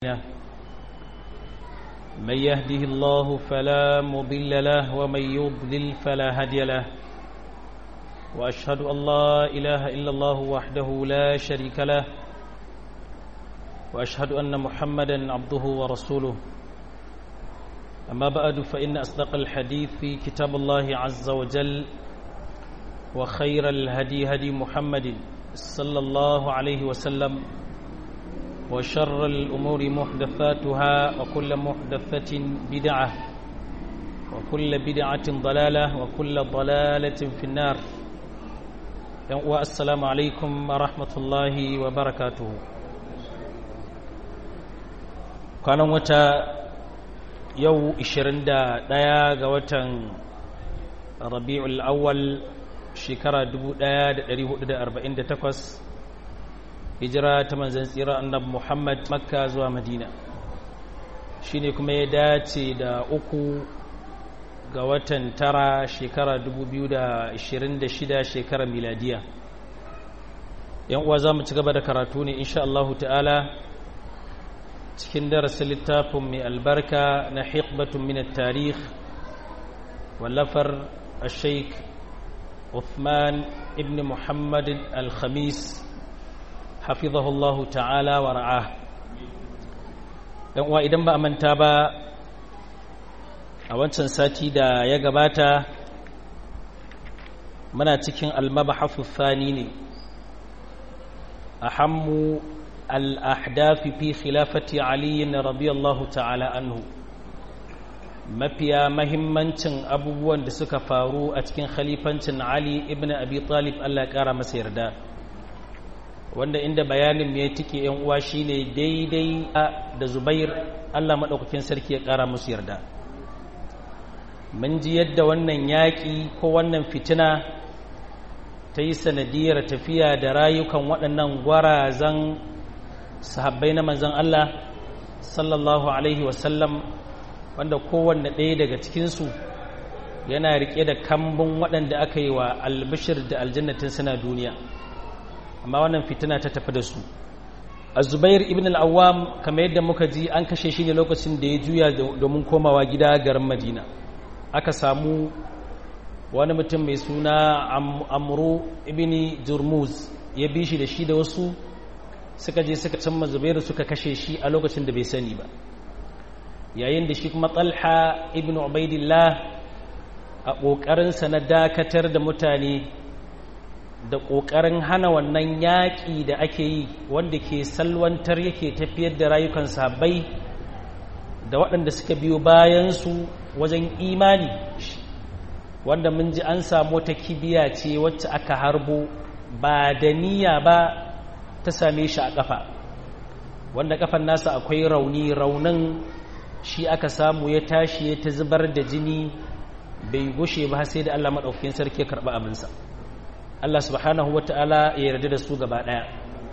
من يهده الله فلا مضل له ومن يضلل فلا هادي له وأشهد أن لا إله إلا الله وحده لا شريك له وأشهد أن محمدا عبده ورسوله أما بعد فإن أصدق الحديث في كتاب الله عز وجل وخير الهدي هدي محمد صلى الله عليه وسلم وشر الأمور محدثاتها وكل محدثة بدعة وكل بدعة ضلالة وكل ضلالة في النار والسلام عليكم ورحمة الله وبركاته كان وتا يو إشرين دا دايا غوتا ربيع الأول شكرا دبو دايا دا دريه دا أربعين دا تقوس hijira ta manzan tsira annabi Muhammad Makka zuwa Madina shine kuma ya dace da uku ga watan tara shekara 2026 shekarar miladiya yan uwa zamu ci gaba da karatu ne insha Allah ta'ala cikin darasin littafin mai albarka na hiqbatun min at-tarikh wallafar al-sheikh Uthman ibn Muhammad al-Khamis hafizahullahu ta'ala wa ra'ah dan uwa idan ba a manta ba a wancan sati da ya gabata muna cikin almabahafu thani ne ahammu al-ahdafi fi khilafati ali radiyallahu ta'ala anhu mafiya mahimmancin abubuwan da suka faru a cikin khalifancin ali ibn abi talib Allah ya kara masa yarda wanda inda bayanin ya tike yan uwa shine daidai da Zubair Allah madaukakin sarki ya kara musu yarda mun ji yadda wannan yaki ko wannan fitina ta yi sanadiyar tafiya da rayukan waɗannan gwarazan sahabbai na manzon Allah sallallahu alaihi wasallam wanda kowanne ɗaya daga cikinsu yana riƙe da kambun waɗanda aka yi wa albishir da aljannatin suna duniya amma wannan fitina ta tafi da su azubair ibn al-awwam kamar yadda muka ji an kashe shi ne lokacin da ya juya domin komawa gida garin madina aka samu wani mutum mai suna amru ibn jurmuz ya bi shi da shi da wasu suka je suka cimma zubairu suka kashe shi a lokacin da bai sani ba yayin da shi kuma talha ibn ubaidillah a ƙoƙarinsa na dakatar da mutane da ƙoƙarin hana wannan yaƙi da ake yi wanda ke salwantar yake tafiyar da rayukan sahabbai da waɗanda suka biyo bayansu wajen imani wanda mun ji an samu wata kibiya ce wacce aka harbo ba da niyya ba ta same shi a ƙafa wanda ƙafan nasa akwai rauni raunin shi aka samu ya tashi ya ta zubar da jini bai gushe ba sai da Allah maɗaukakin sarki ya karɓi abinsa. Allah subhanahu wata'ala ya yarda da su gaba ɗaya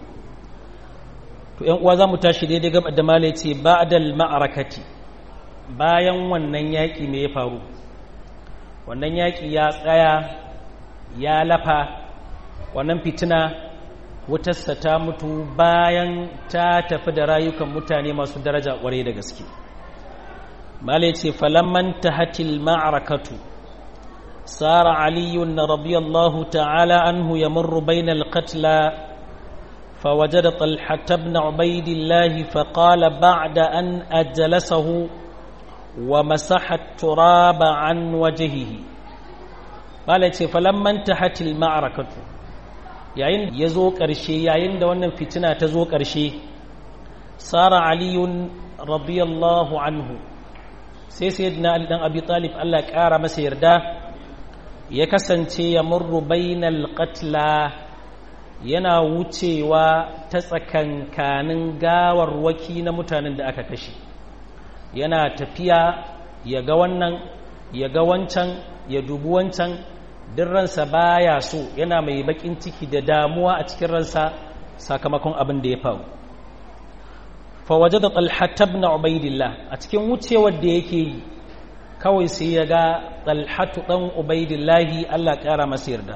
to ‘yan uwa za mu tashi daidai gaba da mala ce ba'dal ma'arakati bayan wannan yaƙi me ya faru wannan yaƙi ya tsaya ya lafa wannan fitina wutarsa ta mutu bayan ta tafi da rayukan mutane masu daraja ƙwarai da gaske mala ce falamman tahatil ma'arakatu سار علي رضي الله تعالى عنه يمر بين القتلى فوجد طلحة بن عبيد الله فقال بعد أن أجلسه ومسح التراب عن وجهه قال فلما انتهت المعركة yayin ya zo ƙarshe yayin da wannan fitina ta zo ƙarshe sara aliyun radiyallahu anhu sai sayyidina ali dan abi talib Allah ya ƙara masa yarda ya kasance ya murru bainal qatla yana wucewa ta tsakankanin gawarwaki na mutanen da aka kashe yana tafiya ya ga wannan ya ga wancan ya dubi wancan duk ransa baya so yana mai bakin ciki da damuwa a cikin ransa sakamakon abin da ya faru fa wajada talhat ibn ubaidillah a cikin wucewar da yake yi kawai sai ya ga talhatu ɗan ubaidillahi Allah ƙara masa yarda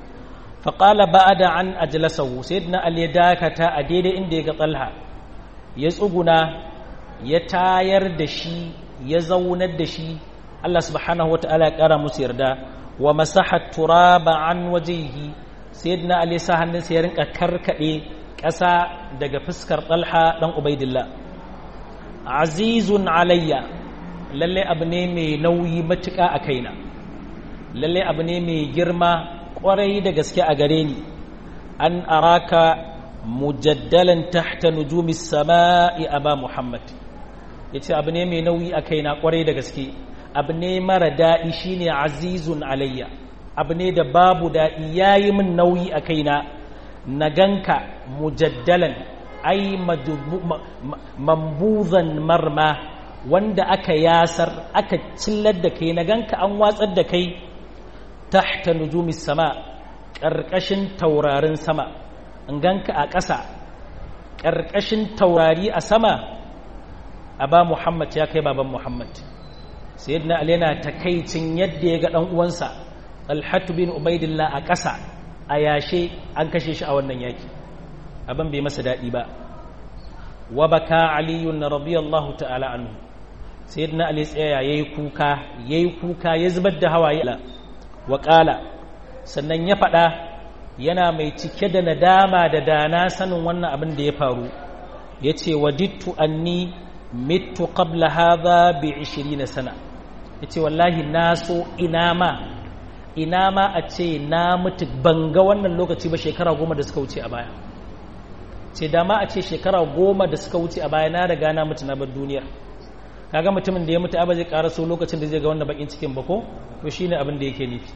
faƙala ba da an ajalasahu sai na ali dakata a daidai inda ya ga talha ya tsuguna ya tayar da shi ya zaunar da shi Allah subhanahu wata'ala ya kara musu yarda wa masaha turaba an wajehi sayyidina ali sa hannunsa ya rinka karkade ƙasa daga fuskar talha dan ubaidillah azizun alayya lalle abu ne mai nauyi matuƙa a kaina lalle abu ne mai girma ƙwarai da gaske a gare ni an araka mujaddalan tahta nujumi sama'i aba muhammad yace abu ne mai nauyi a kaina ƙwarai da gaske abu ne mara daɗi shine azizun alayya abu ne da babu daɗi yayi min nauyi a kaina na ganka mujaddalan ai mambuzan marma wanda aka yasar aka cillar da kai na ganka an watsar da kai tahta nujumi sama ƙarƙashin taurarin sama in ganka a ƙasa ƙarƙashin taurari a sama aba muhammad ya kai baban muhammad sayyidina ali yana takaicin yadda ya ga dan uwansa alhatu bin ubaidillah a ƙasa a yashe an kashe shi a wannan yaki abin bai masa daɗi ba wa baka aliyun radiyallahu ta'ala anhu sayyidina ali tsaya yayi kuka yayi kuka ya zubar da hawaye wa qala sannan ya faɗa yana mai cike da nadama da dana sanin wannan abin da ya faru yace wadittu anni mittu qabla hadha bi 20 sana yace wallahi na so ina ma ina ma a ce na mutu banga wannan lokaci ba shekara goma da suka wuce a baya ce dama a ce shekara goma da suka wuce a baya na riga na mutu na bar duniyar kaga mutumin da ya mutu ba zai karaso lokacin da zai ga wannan bakin cikin ba ko to shine abin da yake nufi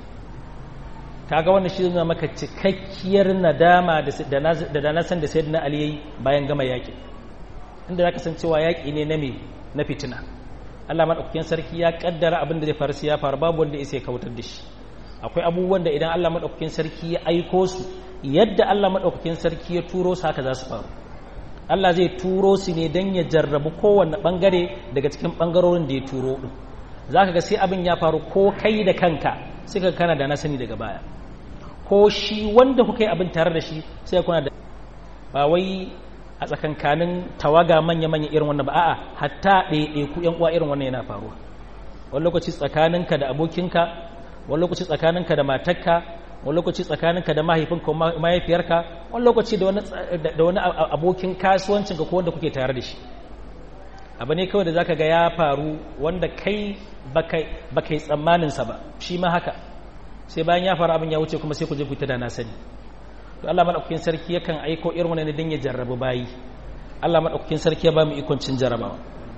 kaga wannan shi zai maka cikakkiyar nadama da da na san da sayyidina ali yayi bayan gama yaki inda zaka san cewa yaki ne na me na fitina Allah madaukakin sarki ya kaddara abin da zai faru sai ya faru babu wanda ya kautar da shi akwai abubuwan da idan Allah madaukakin sarki ya aiko su yadda Allah madaukakin sarki ya turo su haka za su faru Allah zai turo su ne don ya jarrabu kowanne bangare daga cikin bangarorin da ya turo din zaka ga sai abin ya faru ko kai da kanka sai ka kana da na sani daga baya ko shi wanda kuka yi abin tare da shi sai kuna da ba wai a tsakankanin tawaga manya-manya irin wannan ba a'a hatta ɗaiɗai ku yan uwa irin wannan yana faruwa wani lokaci tsakaninka da abokinka wani lokaci tsakaninka da matarka wani lokaci tsakaninka da mahaifinka ko mahaifiyarka wani lokaci da wani abokin kasuwancinka ko wanda kuke tare da shi abu ne kawai da zaka ga ya faru wanda kai ba kai tsammaninsa ba shi ma haka sai bayan ya faru abin ya wuce kuma sai ku je ku ta da na sani to Allah madaukakin sarki yakan aiko irin wannan din ya jarrabu bayi Allah madaukakin sarki ya ba mu ikon cin jarrabawa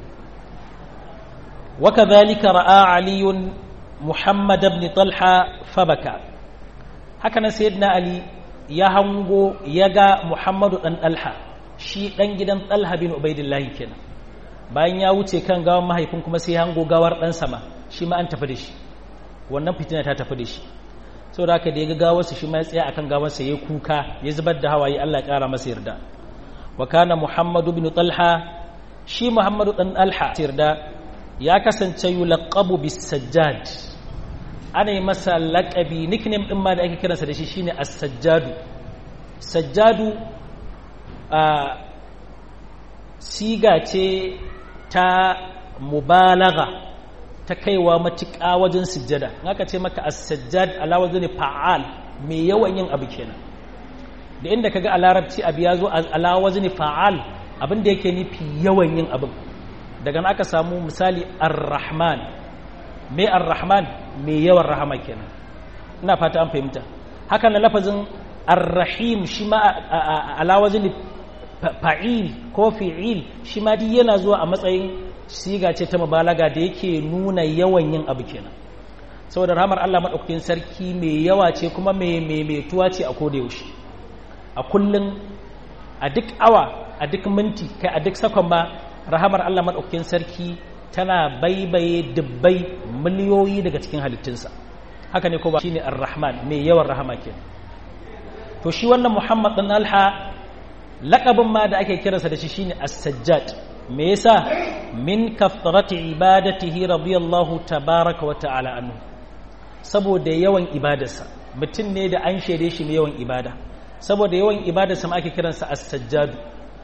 wa kadhalika ra'a aliyun muhammad ibn talha fabaka haka nan sayyidina ali ya hango ya ga muhammadu dan talha shi dan gidan talha bin ubaidillahi kenan bayan ya wuce kan gawan mahaifin kuma sai hango gawar dan sama shi ma an tafi da shi wannan fitina ta tafi da shi saboda haka da ya ga gawarsa shi ma ya tsaya akan gawarsa ya kuka ya zubar da hawaye Allah ya kara masa yarda wa kana muhammadu bin talha shi muhammadu dan talha yarda ya kasance yulaqabu bis sajjad ana yi masa laƙabi nickname ɗin ma da ake kiransa da shi shine as-sajjadu sajjadu a siga ce ta mubalaga ta kaiwa matuƙa wajen sujjada aka ce maka as-sajjad ala wazni fa'al mai yawan yin abu kenan da inda kaga a larabci abu ya zo ala wazni fa'al abin da yake nufi yawan yin abin daga nan aka samu misali ar-rahman mai ar-rahman mai yawan rahama kenan ina fata an fahimta haka na lafazin ar-rahim shi ma alawazin fa'il ko fi'il shi ma duk yana zuwa a matsayin siga ce ta mubalaga da yake nuna yawan yin abu kenan saboda rahamar Allah madaukakin sarki mai yawa ce kuma mai maimaituwa ce a koda yaushe a kullun a duk awa a duk minti kai a duk sakon ma rahamar Allah madaukakin sarki tana baibaye dubbai miliyoyi daga cikin halittunsa haka ne ko ba shine ar-rahman mai yawan rahama ke to shi wannan muhammad dan alha laqabin ma da ake kiransa da shi shine as-sajjad me yasa min kathrati ibadatihi radiyallahu tabaraka wa ta'ala anhu saboda yawan ibadarsa mutum ne da an shaide shi mai yawan ibada saboda yawan ibadarsa ma ake kiransa as-sajjad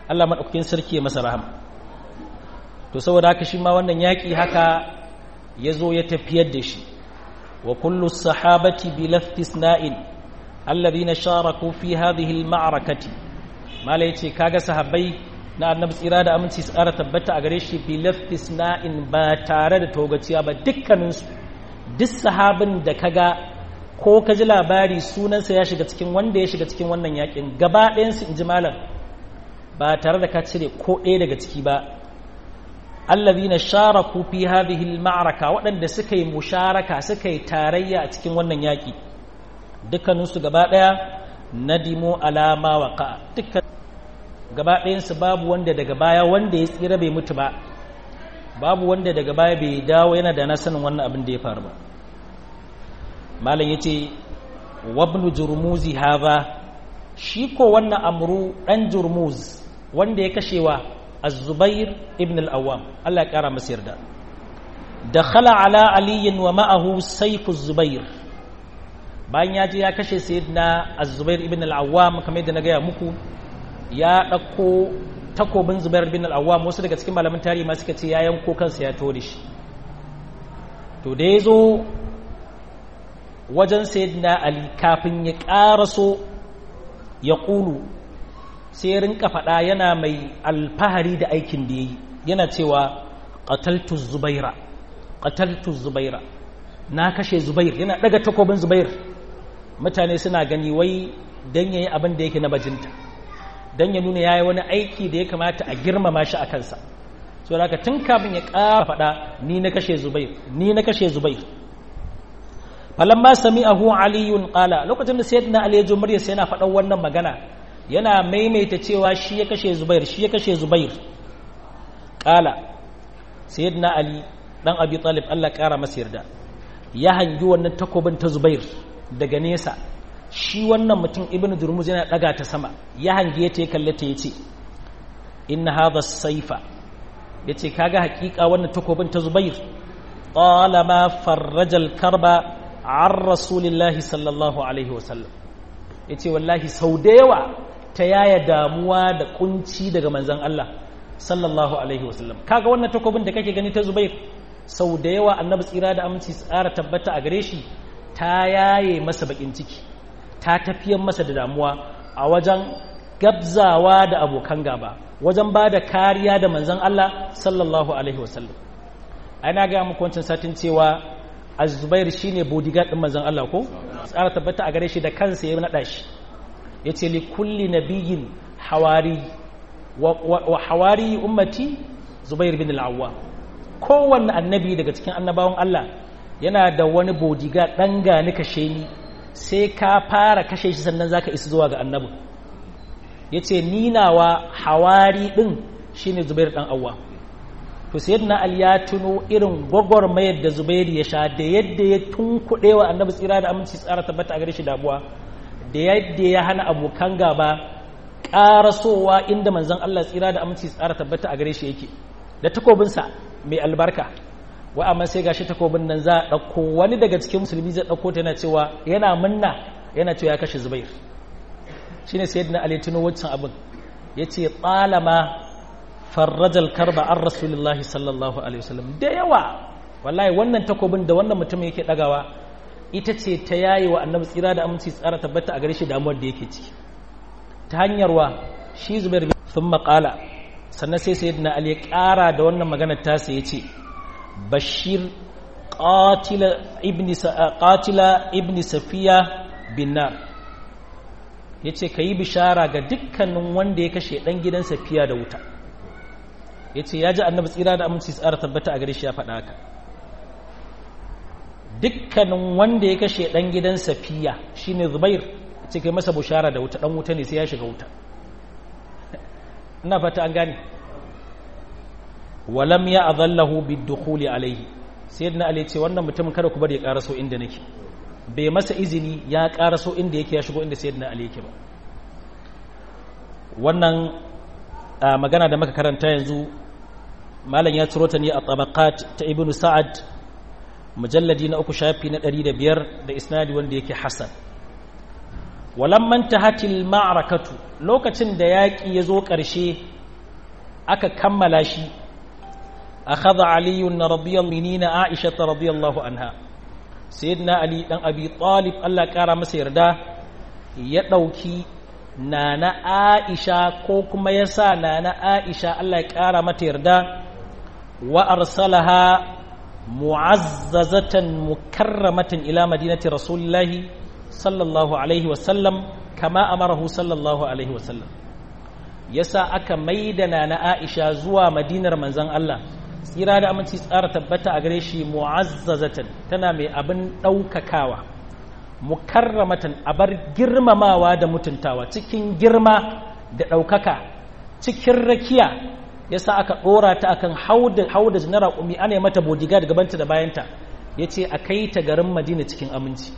Allah maɗaukakin sarki ya masa rahama to saboda haka shi ma wannan yaƙi haka ya zo ya tafiyar da shi wa kullu sahabati bi laftisna'in alladhina sharaku fi hadhihi al-ma'rakati mala yace kaga sahabbai na annabi tsira da aminci su ƙara tabbata a gare shi bi laftisna'in ba tare da togaciya ba dukkaninsu duk sahabin da kaga ko ka ji labari sunansa ya shiga cikin wanda ya shiga cikin wannan yakin gaba ɗayansu in ji malam ba tare da ka cire ko ɗaya daga ciki ba allazina sharaku fi hadhihi al-ma'raka waɗanda suka yi musharaka suka yi tarayya a cikin wannan yaki dukkaninsu gaba ɗaya nadimu alama waqa dukkan gaba ɗayansu babu wanda daga baya wanda ya tsira bai mutu ba babu wanda daga baya bai dawo yana da na sanin wannan abin da ya faru ba malam yace wabnu jurmuzi haza shi ko wannan amru dan jurmuz wanda ya kashewa az-zubair ibn al-awwam Allah ya kara masa yarda dakhala ala ali wa ma'ahu sayf az-zubair bayan ya je ya kashe sayyidina az-zubair ibn al-awwam kamar yadda na gaya muku ya dauko takobin zubair ibn al-awwam wasu daga cikin malaman tarihi ma suka ce ya yanko kansa ya tore shi to da yazo wajen sayyidina ali kafin ya ƙaraso ya ƙulu sai ya rinka faɗa yana mai alfahari da aikin da ya yi yana cewa ƙataltu zubaira ƙataltu zubaira na kashe zubair yana ɗaga takobin zubair mutane suna gani wai don ya yi abin da yake na bajinta don ya nuna ya yi wani aiki da ya kamata a girmama shi a kansa so da tun kafin ya ƙara faɗa ni na kashe zubair ni na kashe zubair falamma sami'ahu aliyun qala lokacin da sayyidina ali ya ji muryar sai yana faɗan wannan magana yana maimaita cewa shi ya kashe zubair shi ya kashe zubair qala sayyidina ali dan abi talib Allah kara masa yarda ya hangi wannan takobin ta zubair daga nesa shi wannan mutum ibnu durmuz yana daga ta sama ya hangi ta ya kalle ta yace inna hadha as-sayfa yace kaga hakika wannan takobin ta zubair talama farrajal karba an rasulillahi sallallahu alaihi wasallam ya ce wallahi sau da yawa ta yaya damuwa da kunci daga manzan Allah sallallahu alaihi wasallam kaga wannan takobin da kake gani ta zubair sau da yawa annabi tsira da aminci tsara tabbata a gare shi ta yaye masa bakin ciki ta tafiyan masa da damuwa a wajen gabzawa da abokan gaba wajen ba da kariya da manzan Allah sallallahu alaihi wasallam ana ga muku wancan satin cewa azubair shine bodyguard din manzon Allah ko tsara tabbata a gare shi da kansa ya nada shi yace li kulli nabiyyin hawari wa hawari ummati zubair bin al-awwa kowanne annabi daga cikin annabawan Allah yana da wani bodyguard dan gani kashe ni sai ka fara kashe shi sannan zaka isa zuwa ga annabi yace ni nawa hawari din shine zubair dan awwa to sayyidina ali ya tuno irin gwagwarmayar da zubairu ya sha da yadda ya tunkuɗe wa annabi tsira da aminci tsara tabbata a gare shi damuwa da yadda ya hana abokan gaba ƙarasowa inda manzon Allah tsira da aminci tsara tabbata a gare shi yake da takobinsa mai albarka wa amma sai gashi takobin nan za a ɗauko wani daga cikin musulmi zai ɗauko ta yana cewa yana munna yana cewa ya kashe zubair shine sayyidina ali tuno wancan abin yace tsalama farrajal karba an rasulullahi sallallahu alaihi wasallam da yawa wallahi wannan takobin da wannan mutum yake dagawa ita ce ta yayi wa annabi tsira da aminci tsara tabbata a gare shi damuwar da yake ciki ta hanyar wa shi zubair bin thumma qala sannan sai sayyidina ali ya kara da wannan maganar ta sai yace bashir qatila ibni qatila ibni safiya bin nar yace kayi bishara ga dukkanin wanda ya kashe dan gidan safiya da wuta ya ce ya ji annabi tsira da aminci tsara tabbata a gare shi ya faɗa haka dukkanin wanda ya kashe ɗan gidan safiya shine zubair ce kai masa bushara da wuta ɗan wuta ne sai ya shiga wuta ina fata an gane walam ya azallahu bidukhuli alaihi sayyidina ali ce wannan mutumin kada ku bari ya karaso inda nake bai masa izini ya karaso inda yake ya shigo inda sayyidina ali yake ba wannan magana da muka karanta yanzu malam ya ciro ta ne a tabaqat ta ibnu sa'ad mujalladi na uku shafi na 105 da isnadi wanda yake hasan walamman tahatil ma'rakatu lokacin da yaki ya zo ƙarshe aka kammala shi akhadha ali radiyallahu minina aisha radiyallahu anha sayyidina ali dan abi talib Allah kara masa yarda ya dauki nana aisha ko kuma yasa nana aisha Allah ya kara mata yarda wa arsalaha mu'azzazatan mukarramatan ila madinati rasulillahi sallallahu alaihi wasallam kama amarahu sallallahu alaihi wasallam yasa aka maida na Aisha zuwa madinar manzon Allah tsira da aminci tsara tabbata a gare shi mu'azzazatan tana mai abin daukakawa mukarramatan abar girmamawa da mutuntawa cikin girma da daukaka cikin rakiya yasa aka dora ta akan hauda hauda na raƙumi ana yi mata bodyguard gabanta da bayanta yace a kai ta garin Madina cikin aminci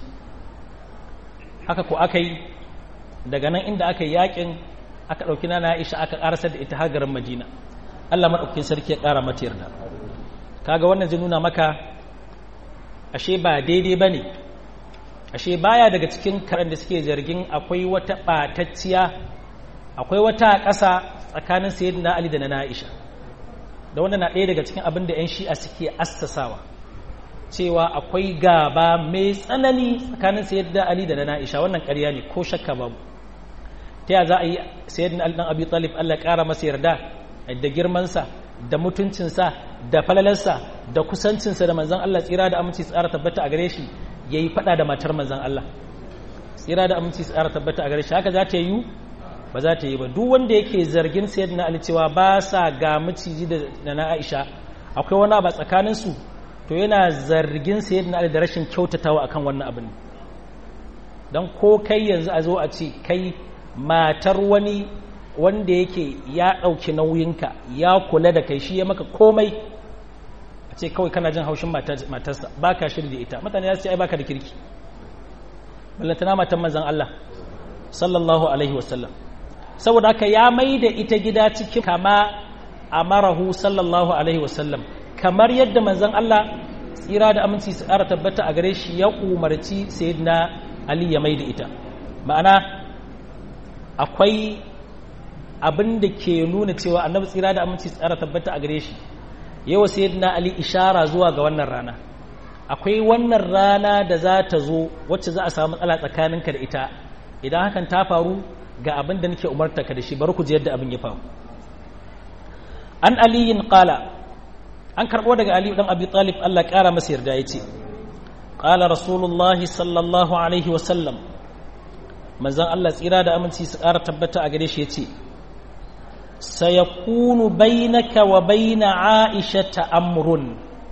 haka ko aka yi daga nan inda aka yi yakin aka ɗauki na Aisha aka ƙarasar da ita har garin Madina Allah maɗaukin sarki ya ƙara mata yarda kaga wannan zai nuna maka ashe ba daidai ba ne ashe baya daga cikin karan da suke zargin akwai wata ɓatacciya akwai wata ƙasa tsakanin sayyidina Ali da na Aisha da wannan na ɗaya daga cikin abin da 'yan shi'a suke assasawa cewa akwai gaba mai tsanani tsakanin sayyidina Ali da na Aisha wannan ƙarya ne ko shakka babu ta ya za a yi sayyidina Ali dan Abi Talib Allah ya ƙara masa yarda da girmansa da mutuncinsa da falalarsa da kusancinsa da manzon Allah tsira da aminci tsara tabbata a gare shi yayi fada da matar manzon Allah tsira da aminci tsara tabbata a gare shi haka za ta yi ba za ta yi ba duk wanda yake zargin sayyidina Ali cewa ba sa ga miciji da na Aisha akwai wani ba tsakanin su to yana zargin sayyidina Ali da rashin kyautatawa akan wannan abin dan ko kai yanzu a zo a ce kai matar wani wanda yake ya ɗauki nauyinka ya kula da kai shi ya maka komai a ce kawai kana jin haushin matarsa ba ka shirya da ita mutane ya ce ai baka da kirki ballantana matan manzan Allah sallallahu alaihi wasallam saboda haka ya mai da ita gida cikin kama a marahu sallallahu alaihi wasallam kamar yadda manzan Allah tsira da aminci su ƙara tabbata a gare shi ya umarci sayyidina Ali ya mai da ita ma'ana akwai abin da ke nuna cewa annabi tsira da aminci tsara tabbata a gare shi yawa sayyidina ali ishara zuwa ga wannan rana akwai wannan rana da za ta zo wacce za a samu matsala tsakaninka da ita idan hakan ta faru ga abin da nake umarta ka da shi bari ku ji yadda abin ya faru an aliyin qala an karbo daga ali dan abi talib Allah kara masa yarda yace qala rasulullahi sallallahu alaihi wa sallam manzon Allah tsira da aminci su ƙara tabbata a gare shi yace sayakunu bainaka wa baina aisha amrun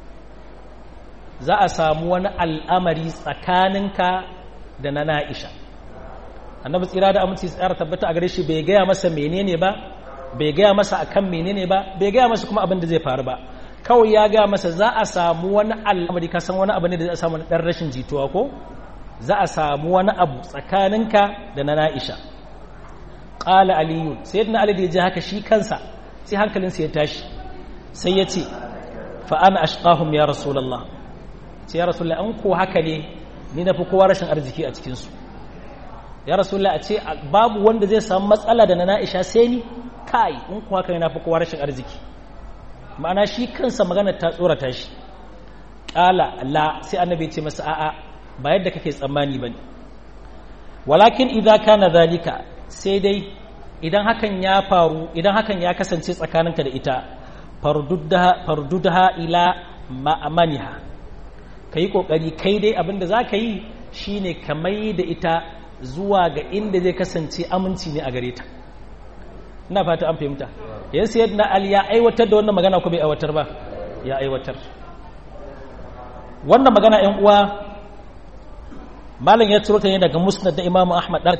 za a samu wani al'amari tsakaninka da na na'isha annabi tsira da aminci tsara tabbata a gare shi bai gaya masa menene ba bai gaya masa akan menene ba bai gaya masa kuma abin da zai faru ba kawai ya gaya masa za a samu wani al'amari ka san wani abu ne da za a samu dan rashin jituwa ko za a samu wani abu tsakaninka da na na'isha ƙala aliyu sai yadda ali da ya ji haka shi kansa sai hankalinsa ya tashi sai ya ce fa'ana ashqahum ya rasulallah ce ya rasulallah an ko haka ne ni na fi kowa rashin arziki a cikinsu ya rasulallah a ce babu wanda zai samu matsala da na na'isha sai ni kai in ko haka ne na fi kowa rashin arziki ma'ana shi kansa magana ta tsorata shi ƙala la sai annabi ce masa a'a ba yadda kake tsammani ba ne walakin idan kana zalika sai dai idan hakan ya faru idan hakan ya kasance tsakaninka da ita fardudaha ila ma'amaniha ka yi ƙoƙari kai dai abinda za ka yi shi ne ka mai da ita zuwa ga inda zai kasance aminci ne a gare ta ina fata an fahimta yan sayar na ali ya aiwatar da wannan magana ko bai aiwatar ba ya aiwatar wannan magana yan uwa malam ya ciro ta ne daga musnad da imamu ahmad dar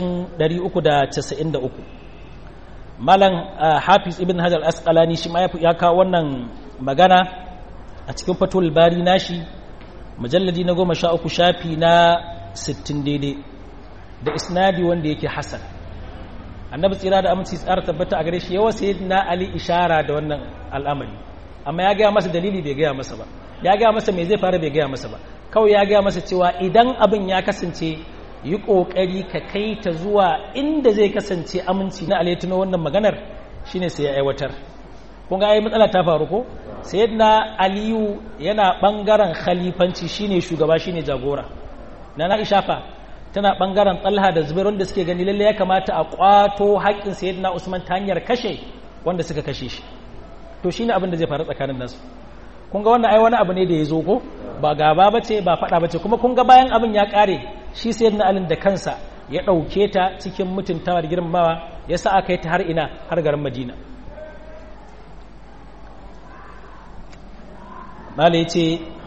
393 malam hafiz ibn hajar asqalani shi ma ya kawo wannan magana a cikin fatul bari nashi mujalladi na goma sha uku shafi na 60 daidai da isnadi wanda yake hasan annabi tsira da aminci tsara tabbata a gare shi yawa sayyidina ali ishara da wannan al'amari amma ya gaya masa dalili bai gaya masa ba ya gaya masa me zai fara bai gaya masa ba kawai ya gaya masa cewa idan abin ya kasance yi ƙoƙari ka kai ta zuwa inda zai kasance aminci na alaituna wannan maganar shine sai ya aiwatar kun ga ai matsala ta faru ko sayyidina aliyu yana bangaren khalifanci shine shugaba shine jagora na na ishafa tana bangaren talha da zubair wanda suke gani lalle ya kamata a kwato haƙƙin sayyidina usman ta hanyar kashe wanda suka kashe shi to shine abin da zai faru tsakanin nasu kun ga wannan ai wani abu ne da ya zo ko ba gaba bace ba faɗa bace kuma kun ga bayan abin ya ƙare shi sayyidina alin da kansa ya ɗauke ta cikin mutuntawa da girmamawa ya sa aka yi ta har ina har garin madina mala ya ce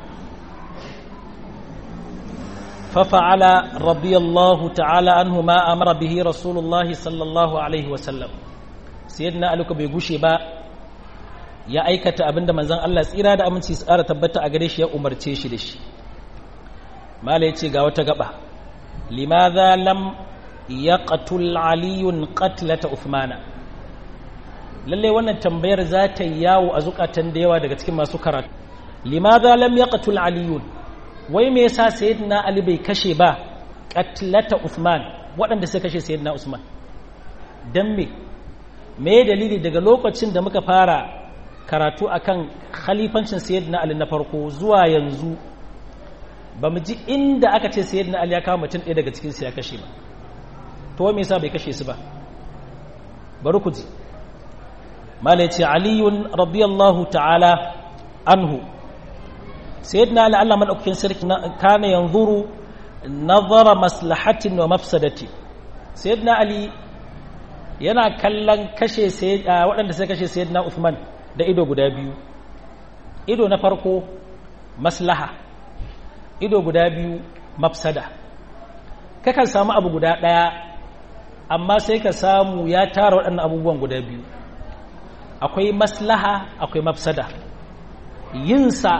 fafa'ala radiyallahu ta'ala anhu ma amara bihi rasulullahi sallallahu alaihi wasallam sayyidina aluka bai gushe ba ya aikata abinda manzon Allah tsira da aminci tsara tabbata a gare shi ya umarce shi da shi mala ya ce ga wata gaba limadha lam yaqtul aliyun qatlata uthmana lalle wannan tambayar za ta yawo a zukatan da yawa daga cikin masu karatu limadha lam yaqtul aliyun wai me yasa sayyidina ali bai kashe ba qatlata uthman waɗanda suka kashe sayyidina usman dan me me dalili daga lokacin da muka fara karatu akan khalifancin sayyidina ali na farko zuwa yanzu ba mu ji inda aka ce sayyidina ali ya kawo mutum ɗaya daga cikin su ya kashe ba to me yasa bai kashe su ba bari ku ji mala yace aliyun radiyallahu ta'ala anhu sayyidina ali Allah madaukakin sarki kana yanzuru nazara maslahatin wa mafsadati sayyidina ali yana kallon kashe waɗanda suka kashe sayyidina Uthman da ido guda biyu ido na farko maslaha ido guda biyu mafsada kakan samu abu guda ɗaya amma sai ka samu ya tara waɗannan abubuwan guda biyu akwai maslaha akwai mafsada yinsa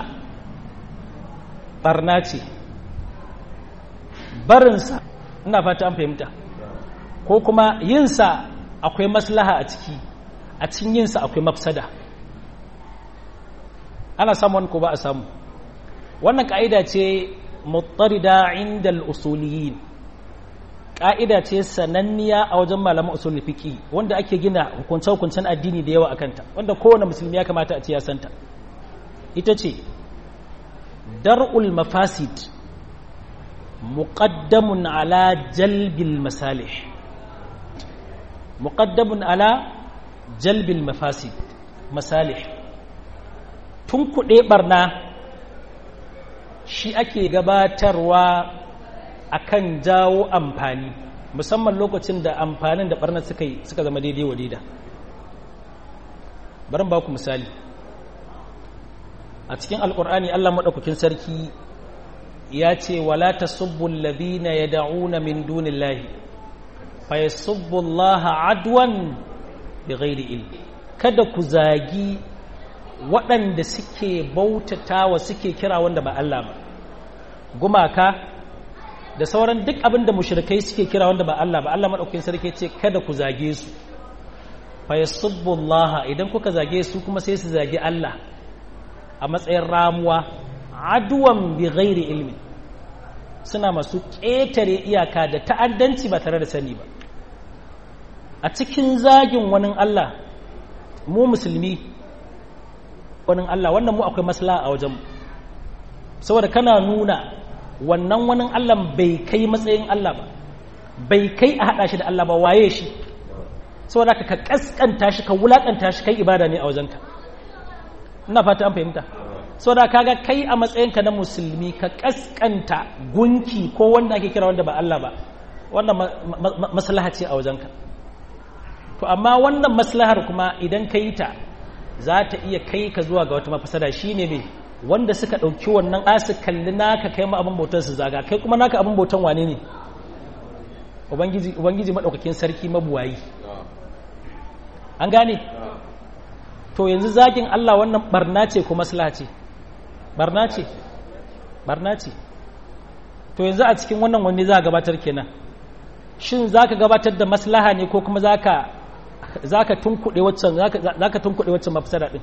barna ce barinsa ina fata an fahimta ko kuma yinsa akwai maslaha a ciki a cikin yinsa akwai mafsada ana samu wani ko ba a samu wannan ka'ida ce mutarida inda al'usuliyin ƙa'ida ce sananniya a wajen malaman usul fiqi wanda ake gina hukunce-hukuncen addini da yawa a kanta wanda kowane musulmi ya kamata a ce ya santa ita ce dar'ul mafasid muqaddamun ala jalbil masalih muqaddamun ala jalbil mafasid masalih tun kuɗe barna shi ake gabatarwa akan jawo amfani musamman lokacin da amfanin da barnar suka yi suka zama daidai wa daida bari ba ku misali a cikin alkur'ani Allah maɗaukakin sarki ya ce wala tasubbu alladhina yad'una min dunillahi fa yasubbu Allah adwan bighairi ilmi kada ku zagi waɗanda suke bautatawa suke kira wanda ba Allah ba gumaka da sauran duk abin da mushrikai suke kira wanda ba Allah ba Allah madaukakin sarki ce kada ku zage su fa yasubbullaha idan kuka zage su kuma sai su zagi Allah a matsayin ramuwa aduwan bi ghairi ilmi suna masu ƙetare iyaka da ta'addanci ba tare da sani ba a cikin zagin wani Allah mu musulmi wani Allah wannan mu akwai maslaha a wajen saboda kana nuna wannan wani Allah bai kai matsayin Allah ba bai kai a haɗa shi da Allah ba waye shi saboda ka kaskanta shi ka wulakanta shi kai ibada ne a wajenka ina fata an fahimta saboda kaga kai a matsayinka na musulmi ka kaskanta gunki ko wanda ake kira wanda ba Allah ba wannan maslaha ce a wajenka to amma wannan maslahar kuma idan ka yi ta za ta iya kai ka zuwa ga wata mafasada shine ne wanda suka ɗauki wannan asu kalli naka kai ma abin bautar su zaga kai kuma naka abin bautan wane ne ubangiji ubangiji madaukakin sarki mabuwayi an gane to yanzu zagin Allah wannan barna ce ko maslaha ce barna ce barna ce to yanzu a cikin wannan wanne za a gabatar kenan shin za ka gabatar da maslaha ne ko kuma za ka tunkuɗe waccan za ka tunkuɗe waccan mafisada ɗin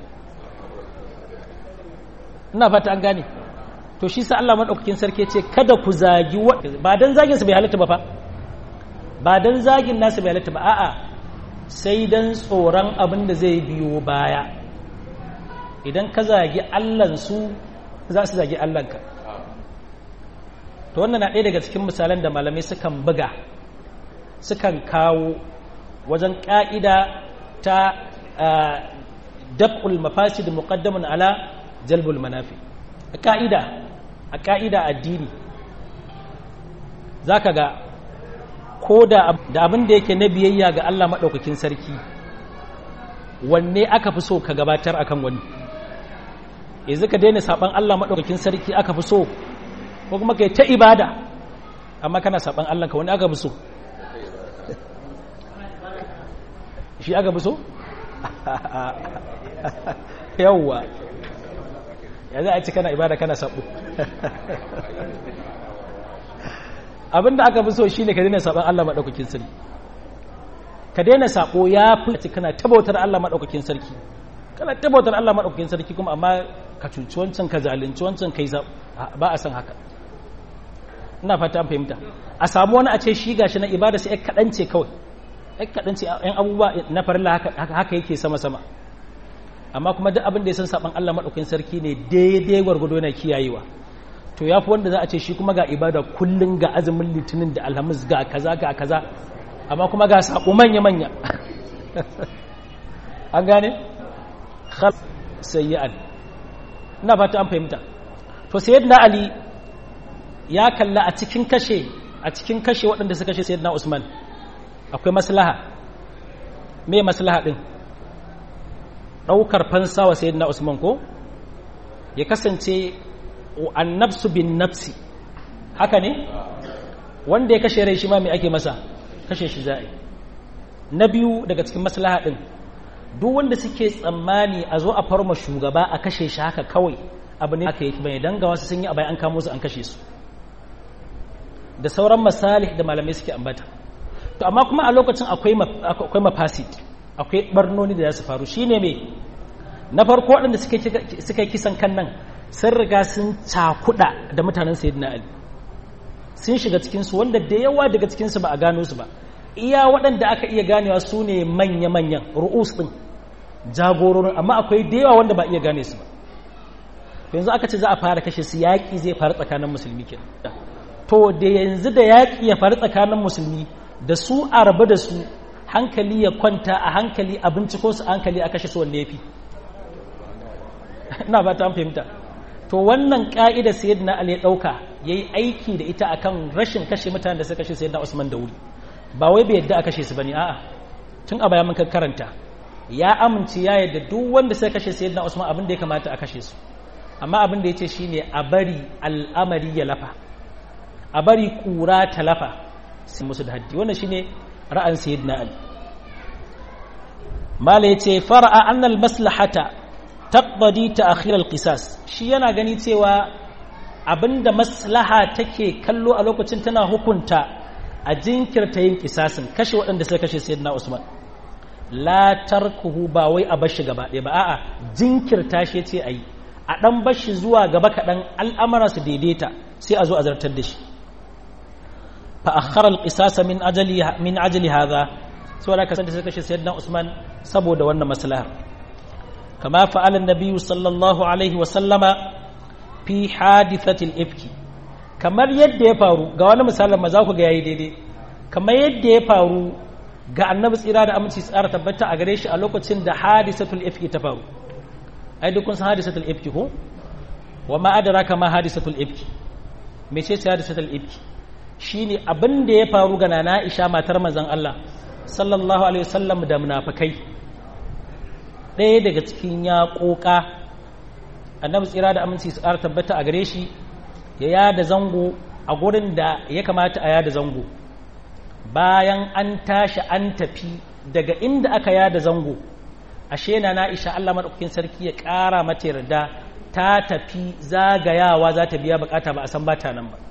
ina fata an gane to shi sa Allah maɗaukakin sarki ce kada ku zagi ba don zagin su bai halatta ba fa ba don zagin nasu bai halatta ba a'a sai don tsoron abin da zai biyo baya idan ka zagi allansu za su zagi allanka to wannan na ɗaya daga cikin misalan da malamai sukan buga sukan kawo wajen ƙa'ida ta dab'ul mafasid muqaddamun ala jalbul manafi a ƙa'ida a ƙa'ida addini za ka ga ko da abin da yake na biyayya ga Allah maɗaukakin sarki wanne aka fi so ka gabatar akan wani yanzu ka daina saɓan Allah maɗaukakin sarki aka fi so ko kuma kai ta ibada amma kana saɓan Allah ka wani aka fi so shi aka fi so yawwa ya za a ci kana ibada kana saɓo abinda aka fi so shi ne ka daina saɓon Allah maɗaukakin sarki ka daina saɓo ya fi kana tabautar Allah maɗaukakin sarki kana tabautar Allah maɗaukakin sarki kuma amma ka cuci wancan ka zalunci wancan ka yi ba a san haka ina fata an fahimta a samu wani a ce shi gashi na ibada sai ya kaɗance kawai ya kaɗance yan abubuwa na farilla haka yake sama-sama amma kuma duk abin da ya san saɓon Allah maɗaukakin sarki ne daidai gwargwado yana kiyayewa to ya fi wanda za a ce shi kuma ga ibada kullum ga azumin litinin da alhamis ga kaza ga kaza amma kuma ga saƙo manya-manya an gane? khal sayyi'an ina fata an fahimta to sayyidina ali ya kalla a cikin kashe a cikin kashe waɗanda suka kashe sayyidina usman akwai maslaha me maslaha din ɗaukar fansa wa sayyidina usman ko ya kasance annabsu bin nafsi haka ne wanda ya kashe rai shi ma mai ake masa kashe shi za'i na biyu daga cikin maslaha din duk wanda suke tsammani a zo a farma shugaba a kashe shi haka kawai abu ne aka yi bai danga wasu sun yi abai an kamo su an kashe su da sauran masalih da malamai suke ambata to amma kuma a lokacin akwai akwai mafasid akwai barnoni da za su faru shine me na farko waɗanda suka yi kisan kan nan sun riga sun cakuɗa da mutanen sayyidina ali sun shiga cikinsu wanda da yawa daga cikinsu ba a gano su ba iya waɗanda aka iya ganewa su ne manya-manyan ru'us ɗin jagororin amma akwai da yawa wanda ba iya gane su ba yanzu aka ce za a fara kashe su yaƙi zai faru tsakanin musulmi ke to da yanzu da yaƙi ya faru tsakanin musulmi da su a rabu da su hankali ya kwanta a hankali a binciko su hankali a kashe su wanne ya fi ina ba ta fahimta to wannan ka'ida sayyidina ali ya dauka yayi aiki da ita akan rashin kashe mutanen da suka kashe sayyidina usman da wuri ba wai bai yadda a kashe su bane a'a tun a baya mun karanta ya amince ya yadda duk wanda suka kashe sayyidina usman abin da ya kamata a kashe su amma abin da yace shine a bari al'amari ya lafa a bari kura ta lafa sai musu da haddi wannan shine ra'ayin sayyidina ali mala yace fara'a annal maslahata taqdadi ta'khir al-qisas shi yana gani cewa abinda maslaha take kallo a lokacin tana hukunta a jinkirta yin kisasin kashe waɗanda suka kashe sayyidina Usman la tarkuhu ba wai a bashi gaba ɗaya ba a'a jinkirta shi yace ayi a dan bashi zuwa gaba kaɗan al'amara su daidaita sai a zo a zartar da shi fa akhara al-qisas min ajali min ajli hadha saboda kasance suka kashe sayyidina Usman saboda wannan maslaha كما فعل النبي صلى الله عليه وسلم في حادثة الإفك kamar yadda ya faru ga wani misalin ma za ku ga yayi daidai kamar yadda ya faru ga annabi tsira da aminci tsara tabbata a gare shi a lokacin da hadisatul ifki ta faru ai duk kun san hadisatul ifki ko wa ma adraka ma hadisatul ifki me ce ce hadisatul ifki shine abin da ya faru ga nana Aisha matar manzon Allah sallallahu alaihi wasallam da munafikai ɗaya daga cikin yaƙoƙa annabi tsira da aminci su ƙara tabbata a gare shi ya yada zango a gurin da ya kamata a yada zango bayan an tashi an tafi daga inda aka yada zango ashe na na'isha Allah maɗaukakin sarki ya ƙara mata yarda ta tafi zagayawa za ta biya bukata ba a san bata nan ba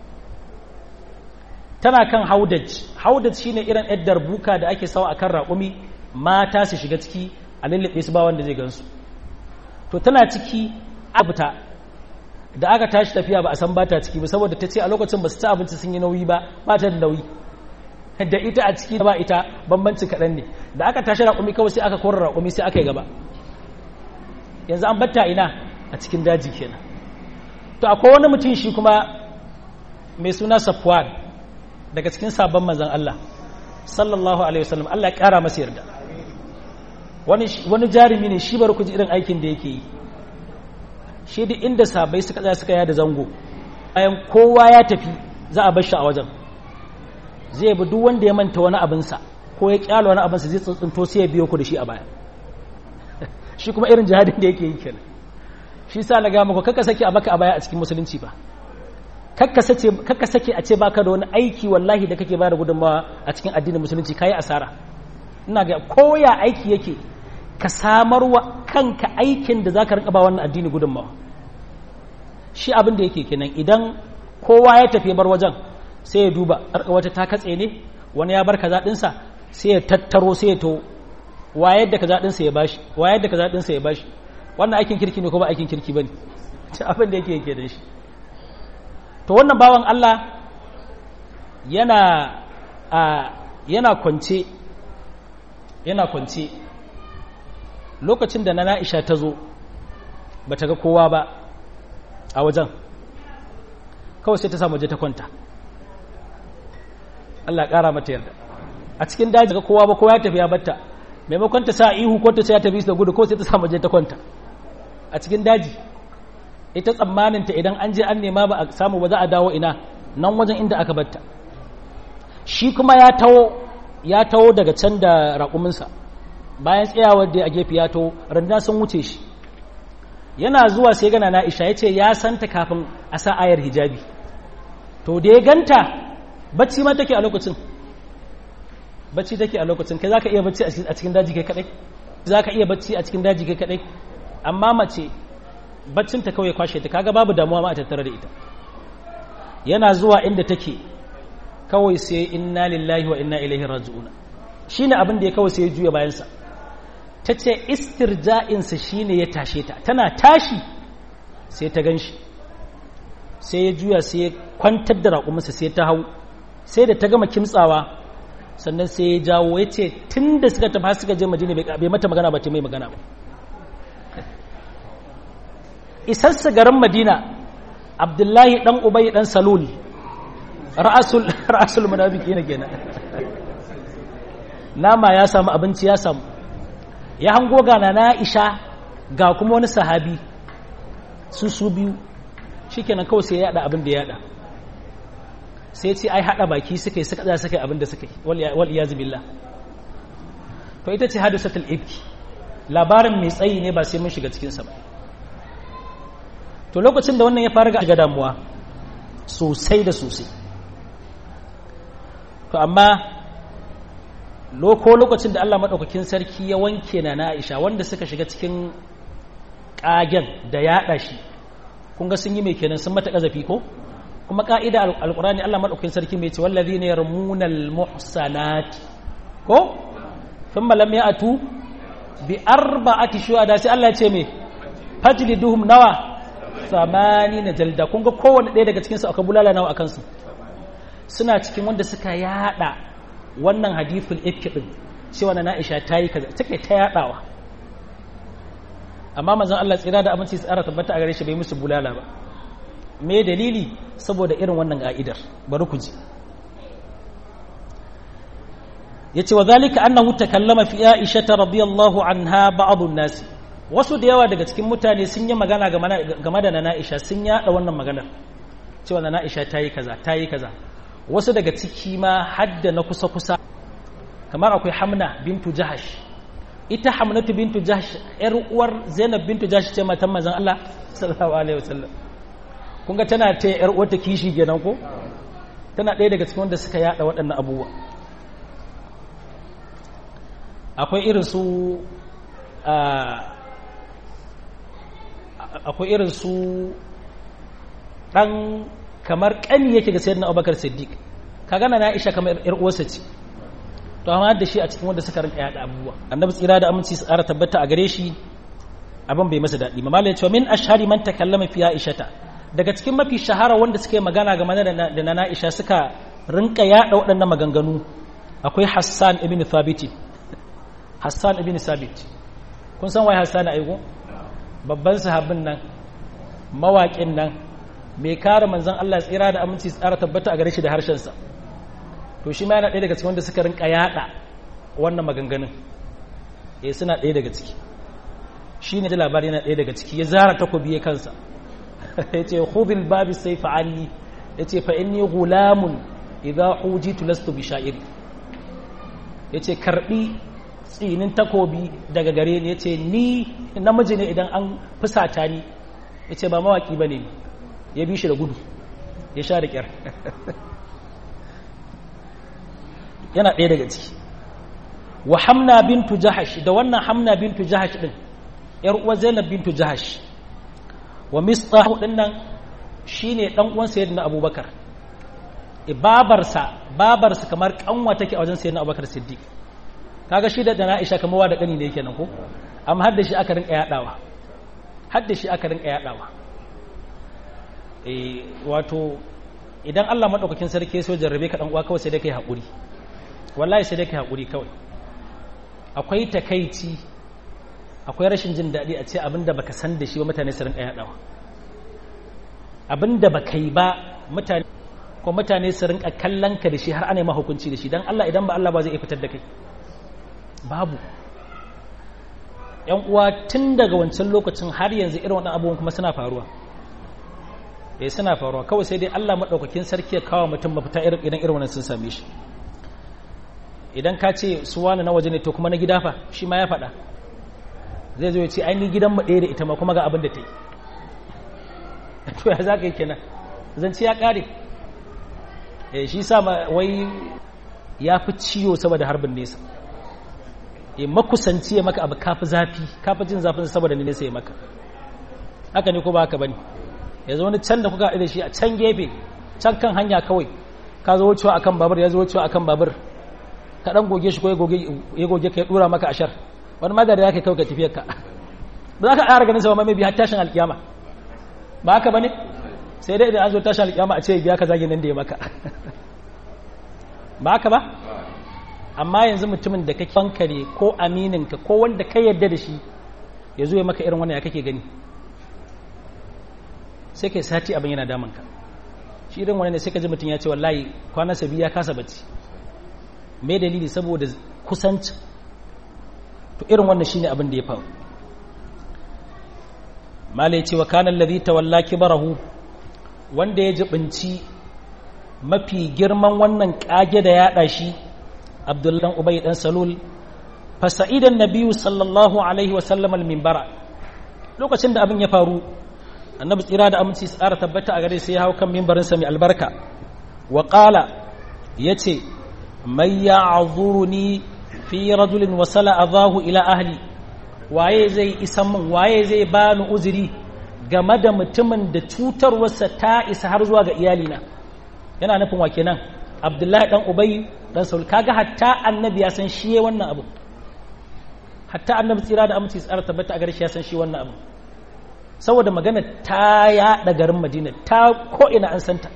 tana kan haudaj haudaj shine irin yaddar buka da ake sawa akan raƙumi mata su shiga ciki a lullube su ba wanda zai gansu to tana ciki abuta da aka tashi tafiya ba a san bata ciki ba saboda ta ce a lokacin ba su ci abinci sun yi nauyi ba ba ta da nauyi da ita a ciki ba ita bambanci kaɗan ne da aka tashi raƙumi kawai sai aka kora raƙumi sai aka yi gaba yanzu an batta ina a cikin daji kenan to akwai wani mutum shi kuma mai suna safwan daga cikin sabon manzan Allah sallallahu alaihi wasallam Allah ya kara masa yarda wani wani jarumi ne shi bar ku ji irin aikin da yake yi shi duk inda sabai suka tsaya suka yada zango bayan kowa ya tafi za a bar shi a wajen zai bi duk wanda ya manta wani abinsa ko ya kyala wani abinsa zai tsuntsunto sai ya biyo ku da shi a baya shi kuma irin jihadin da yake yi kenan shi sa na gama ku kakka sake a maka a baya a cikin musulunci ba kakka sake a ce baka da wani aiki wallahi da kake bada gudunmawa a cikin addinin musulunci kayi asara ina ga koya aiki yake ka samar wa kanka aikin da zaka rinka ba wannan addini gudunmawa shi abin da yake kenan idan kowa ya tafi bar wajen sai ya duba wata ta katse ne wani ya bar kaza dinsa sai ya tattaro sai ya to wayar da kaza dinsa ya bashi wayar da kaza dinsa ya bashi wannan aikin kirki ne ko ba aikin kirki bane abin da yake yake da shi to wannan bawan Allah yana a yana kwance yana kwance lokacin da na Aisha ta zo bata ga kowa ba a wajen kawai sai ta samu je ta kwanta Allah ƙara mata yarda a cikin daji ga kowa ba kowa ya tafi ya batta maimakon ta sa ihu ko ta ce ya tafi da gudu ko sai ta samu je ta kwanta a cikin daji ita tsammanin ta idan an je an nema ba a samu ba za a dawo ina nan wajen inda aka batta shi kuma ya tawo ya tawo daga can da raƙuminsa bayan tsayawar da a gefe ya tawo randa sun wuce shi yana zuwa sai gana na isha ya ce ya santa kafin a sa ayar hijabi to da ya ganta bacci ma take a lokacin bacci take a lokacin kai za ka iya bacci a cikin daji kai kadai za ka iya bacci a cikin daji kai kadai amma mace baccinta kawai kwashe ta kaga babu damuwa ma a tattare da ita yana zuwa inda take kawai sai inna lillahi wa inna ilaihi raji'una shine abin da ya kawai sai ya juya bayansa ta ce istirja'insa shine ya tashe ta tana tashi sai ta ganshi sai ya juya sai ya kwantar da raƙuminsa sai ta hau sai da ta gama kimtsawa sannan sai ya jawo ya ce tun da suka tafi suka je madina bai mata magana ba ta mai magana ba isarsa garin madina abdullahi dan ubai dan salul ra'asul ra'asul munafiki ne kenan nama ya samu abinci ya samu ya hango gana na Aisha ga kuma wani sahabi su su biyu shikenan kawai sai ya yada abin da ya yada sai ce ai hada baki suka yi suka tsaya suka yi abin da suka yi wal iyaz billah to ita ce hadisatul ifki labarin mai tsayi ne ba sai mun shiga cikin sa ba to lokacin da wannan ya fara ga damuwa sosai da sosai to amma loko lokacin da Allah maɗaukakin sarki ya wanke na na Aisha wanda suka shiga cikin ƙagen da yaɗa shi kun ga sun yi mai kenan sun mata ƙazafi ko kuma ƙa'ida alƙurani Allah maɗaukakin sarki mai ce wallazi ne yarmunal muhsanati ko thumma lam ya'tu bi arba'ati shuhada sai Allah ya ce me fajliduhum nawa samani na jalda kun ga kowane ɗaya daga cikinsu aka bulala nawa a kansu suna cikin wanda suka yada wannan hadithul ifki din cewa na Aisha ta yi kaza take ta yadawa amma manzon Allah tsira da aminci tsara tabbata a gare shi bai musu bulala ba me dalili saboda irin wannan ka'idar bari ku ji yace wa zalika annahu takallama fi Aisha radiyallahu anha ba'd an-nas wasu da yawa daga cikin mutane sun yi magana game da na Aisha sun yada wannan maganar cewa na Aisha ta yi kaza ta yi kaza wasu daga ciki ma hadda na kusa-kusa kamar akwai hamna bintu jahash ita hamnatu bintu jahash yar uwar zainab bintu jahash ce matan manzon Allah sallallahu alaihi wasallam kun ga tana ta yar uwar ta kishi kenan ko tana ɗaya daga cikin wanda suka yada waɗannan abubuwa akwai irin su akwai irin su ɗan kamar ƙani yake ga sayyidina abubakar siddiq ka gana na isha kamar yar uwarsa ce to amma da shi a cikin wanda suka rinka yada abubuwa annabi tsira da aminci su ƙara tabbata a gare shi abin bai masa daɗi mamala ya ce min ashhari man takallama fi aishata daga cikin mafi shahara wanda suka yi magana game da na Aisha suka rinka yada waɗannan maganganu akwai Hassan ibn Thabit Hassan ibn Thabit kun san wai Hassan aigo babban sahabin nan mawaƙin nan mai kare manzan Allah tsira da aminci tsara tabbata a gare shi da harshensa to shi ma yana ɗaya daga cikin wanda suka rinka yaɗa wannan maganganun eh suna ɗaya daga ciki shi ne da labari yana ɗaya daga ciki ya zara takobi ya kansa ya ce khudhil babi sai fa'alli ya ce fa inni gulamun idza hujitu lastu bi sha'iri ya ce karɓi tsinin takobi daga gare ni ya ce ni namiji ne idan an fusata ni ya ce ba mawaƙi ba ne ya bi shi da gudu ya sha da ƙyar yana ɗaya daga ciki wa hamna bintu jahash da wannan hamna bintu jahash ɗin ‘yar uwa zainab bintu jahash wa mista ɗin nan shi ne ɗan uwan sayyidina abubakar babarsa babarsa kamar ƙanwa take a wajen sayyidina abubakar siddiq kaga shi da na Aisha kamar wa da kani ne kenan ko amma har da shi aka rinka yadawa har da shi aka rinka yadawa eh wato idan Allah madaukakin sarki so jarrabe ka dan uwa kawai sai dai kai hakuri wallahi sai dai kai hakuri kawai akwai takaici akwai rashin jin daɗi a ce abinda baka san da shi ba mutane su rinka yadawa abinda baka yi ba mutane ko mutane su rinka kallon ka da shi har ana yi hukunci da shi dan Allah idan ba Allah ba zai iya fitar da kai babu yan uwa tun daga wancan lokacin har yanzu irin waɗannan abubuwan kuma suna faruwa eh suna faruwa kawai sai dai Allah madaukakin sarki ya kawo mutum mafita irin idan irin wannan sun same shi idan ka ce su wani na waje ne to kuma na gida fa shi ma ya faɗa zai zo ya ce ai ni gidan mu ɗaya da ita ma kuma ga abin da ta yi to ya za ka yi kenan zance ya ƙare eh shi sa wai ya fi ciwo saboda harbin nesa ya makusanci ya maka abu kafi zafi kafi jin zafin saboda nesa ya maka haka ne ko ba haka bane ya zo wani can da kuka da shi a can gefe can kan hanya kawai ka zo wucewa akan babur ya zo wucewa akan babur ka dan goge shi ko ya goge ya goge ka ya dura maka ashar wani magana ya kai kawai ka tafiyar ka ba za ka ƙara ganin sa ba mai har tashin alkiyama ba haka bane sai dai idan an zo tashin alkiyama a ce biya ka zagin nan da ya maka ba haka ba amma yanzu mutumin da kake bankare ko amininka ko wanda ka yarda da shi ya zo ya maka irin wannan ya kake gani sai kai sati abin yana damanka shi irin wani ne sai ka ji mutum ya ce wallahi kwanansa biyu ya kasa bacci mai dalili saboda kusanci to irin wannan shine abin da ya faru malai ce wa kanan ladhi tawalla kibarahu wanda ya jibinci mafi girman wannan kage da yaɗa shi abdullan ubay dan salul fa sa'idan nabiyyu sallallahu alaihi wa sallam al minbara lokacin da abin ya faru annabi tsira da aminci tsara tabbata a gare sai ya hau kan minbarin sa mai albarka wa qala yace may ya'zuruni fi rajulin wasala adahu ila ahli waye zai isan min waye zai bani uzuri game da mutumin da cutarwarsa ta isa har zuwa ga iyalina yana nufin wa kenan abdullahi dan ubay dan saul kaga hatta annabi ya san shi wannan abu hatta annabi tsira da aminci tsara tabbata a gare shi ya san shi wannan abu saboda magana ta yaɗa garin madina ta ko ina an santa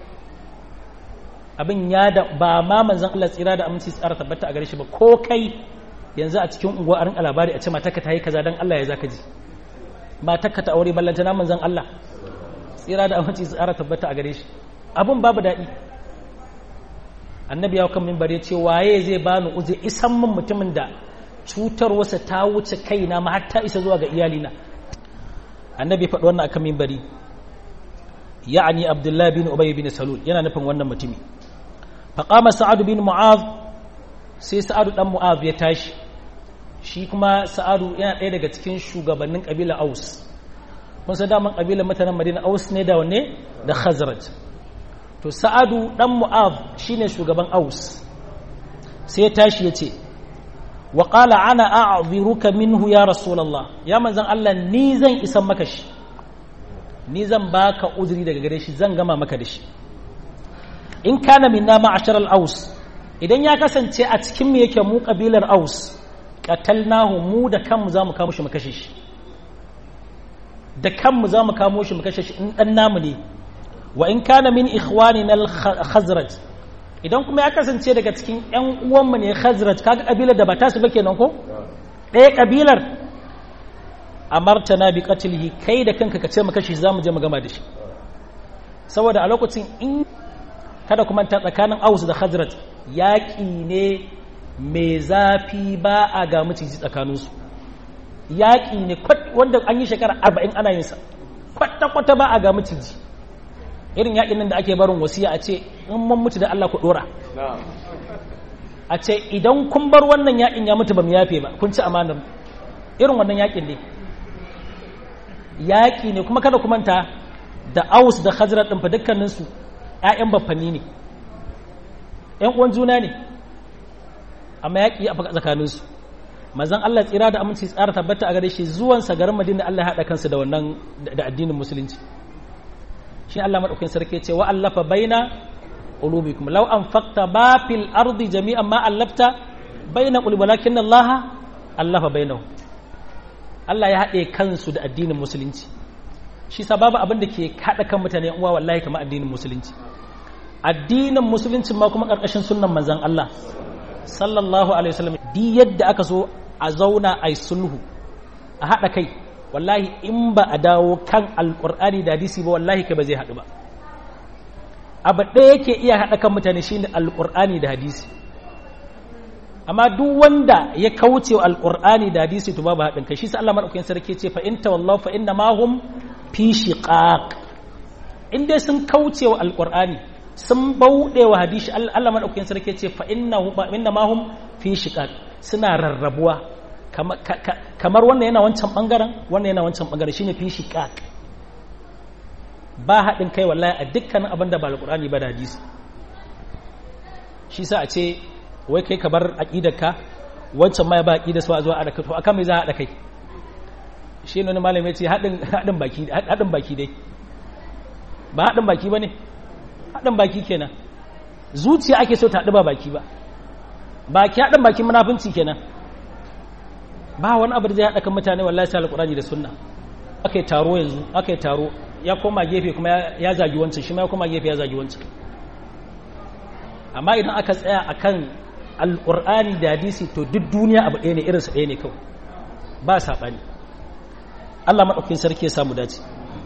abin ya da ba ma manzon Allah tsira da aminci tsara tabbata a gare shi ba ko kai yanzu a cikin unguwa a rinka labari a ce matarka ta yi kaza dan Allah ya zaka ji matarka ta aure ballanta na manzon Allah tsira da aminci tsara tabbata a gare shi abun babu daɗi annabi ya kan mimbar ya ce waye zai bani uze isan min mutumin da cutarwarsa ta wuce kaina ma har ta isa zuwa ga iyalina annabi faɗi wannan akan mimbari ya'ani abdullahi bin ubay bin salul yana nufin wannan mutumi faqama sa'ad bin mu'adh sai sa'adu dan mu'adh ya tashi shi kuma sa'adu yana ɗaya daga cikin shugabannin kabila aus kun san daman kabilar mutanen madina aus ne da wanne da khazraj to sa'adu dan mu'adh shine shugaban aus sai ya tashi ya ce wa qala ana a'dhiruka minhu ya rasulullah ya manzon Allah ni zan isan maka shi ni zan baka uzuri daga gare shi zan gama maka da shi in kana minna ma'ashar al-aus idan ya kasance a cikin mu yake mu kabilar aus qatalnahu mu da kanmu zamu kamo shi mu kashe shi da kanmu zamu kamo shi mu kashe shi in dan namu ne wa in kana min ikhwanina al-khazraj idan kuma ya kasance daga cikin ƴan uwanmu ne khazraj kaga kabilar da ba ta su ba kenan ko ɗaya kabilar amartana bi qatlihi kai da kanka ka ce mu kashe shi zamu je mu gama da shi saboda a lokacin in kada kuma ta tsakanin Aus da Khazraj yaƙi ne mai zafi ba a ga miciji tsakaninsu yaƙi ne wanda an yi shekara arba'in ana yinsa kwata-kwata ba a ga miciji irin yaƙin nan da ake barin wasiya a ce in mun mutu da Allah ku ɗora a ce idan kun bar wannan yaƙin ya mutu ba mu yafe ba kun ci amanar irin wannan yaƙin ne yaƙi ne kuma kada ku manta da aus da khazrat ɗin fa dukkaninsu ‘ya'yan baffanni ne ‘yan uwan juna ne amma yaƙi a tsakaninsu mazan Allah tsira da aminci tsara tabbata a gare shi zuwansa garin madina Allah ya haɗa kansu da wannan da addinin musulunci shi Allah maɗaukin sarki ce wa allafa baina qulubikum law anfaqta ba fil ardi jami'an ma allafta baina qulubi walakin Allah allafa bainahum Allah ya haɗe kansu da addinin musulunci shi sababu abin da ke haɗa kan mutane uwa wallahi kamar addinin musulunci addinin musulunci ma kuma ƙarƙashin sunnan manzan Allah sallallahu alaihi wasallam di yadda aka so a zauna a sulhu a haɗa kai wallahi in ba a dawo kan alƙur'ani da hadisi ba wallahi kai ba zai haɗu ba abu ɗaya yake iya haɗa kan mutane shine alƙur'ani da hadisi amma duk wanda ya kauce wa alƙur'ani da hadisi to babu haɗin kai shi sa Allah madaukakin sarki ce fa in tawallaw fa inna ma hum fi shiqaq in dai sun kauce wa alƙur'ani sun bauɗe wa hadisi Allah madaukakin sarki ce fa inna inna ma hum fi shiqaq suna rarrabuwa kamar wannan yana wancan bangaren wannan yana wancan bangaren shine fi shiqaq ba haɗin kai wallahi a dukkanin abin da ba alƙur'ani ba da hadisi shi sa a ce wai kai ka bar aƙidarka wancan ma ya ba aƙidar su a zuwa a da to akan mai za a haɗa kai shi ne wani malam ya ce haɗin baki haɗin baki dai ba haɗin baki ba ne haɗin baki kenan zuciya ake so ta haɗu ba baki ba baki haɗin baki munafunci kenan ba wani abu da zai haɗa kan mutane wallahi sai alƙur'ani da sunna aka yi taro yanzu aka yi taro ya koma gefe kuma ya zagi wancan shi ma ya koma gefe ya zagi wancan amma idan aka tsaya akan alƙur'ani da hadisi to duk duniya abu ɗaya ne irinsa ɗaya ne kawai ba saɓani Allah maɗaukin sarki ya samu dace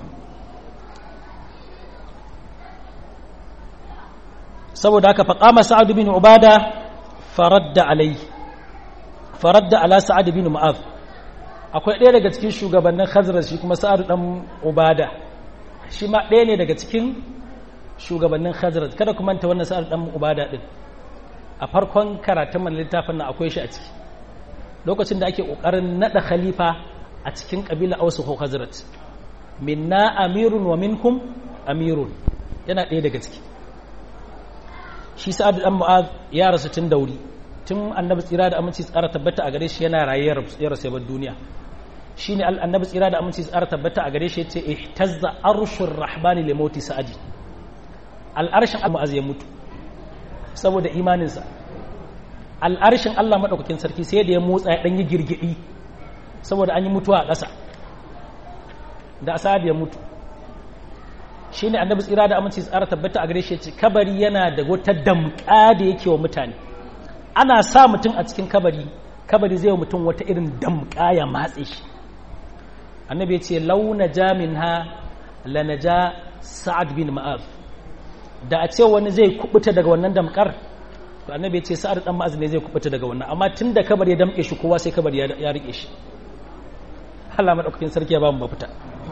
saboda haka faƙama sa'ad bin ubada faradda alai faradda ala sa'ad bin mu'az akwai ɗaya daga cikin shugabannin khazraj shi kuma sa'ad dan ubada shi ma ɗaya ne daga cikin shugabannin khazraj kada ku manta wannan sa'ad dan ubada din a farkon karatun man littafin nan akwai shi a ciki lokacin da ake kokarin nada khalifa a cikin kabila ausu ko khazraj minna amirun wa minkum amirun yana ɗaya daga ciki shi sa'ad dan mu'az ya rasu tun dauri tun annabi tsira da aminci tsara tabbata a gare shi yana raye ya rasu yabar duniya shine annabi tsira da aminci tsara tabbata a gare shi yace ihtazza arshur rahmani li mauti sa'adi al'arshin mu'az ya mutu saboda imaninsa al'arshin Allah madaukakin sarki sai da ya motsa ya dan yi girgidi saboda an yi mutuwa a ƙasa da asad ya mutu shi ne annabi tsira da aminci tsara tabbata a gare shi ce kabari yana da wata damƙa da yake wa mutane ana sa mutum a cikin kabari kabari zai wa mutum wata irin damƙa ya matse shi annabi ya ce launa jamin ha lanaja sa'ad bin ma'az da a ce wani zai kubuta daga wannan damƙar to annabi ya ce sa'ad dan ma'az ne zai kubuta daga wannan amma tun da kabari ya damƙe shi kowa sai kabari ya rike shi Allah madaukakin sarki ya ba mu mafita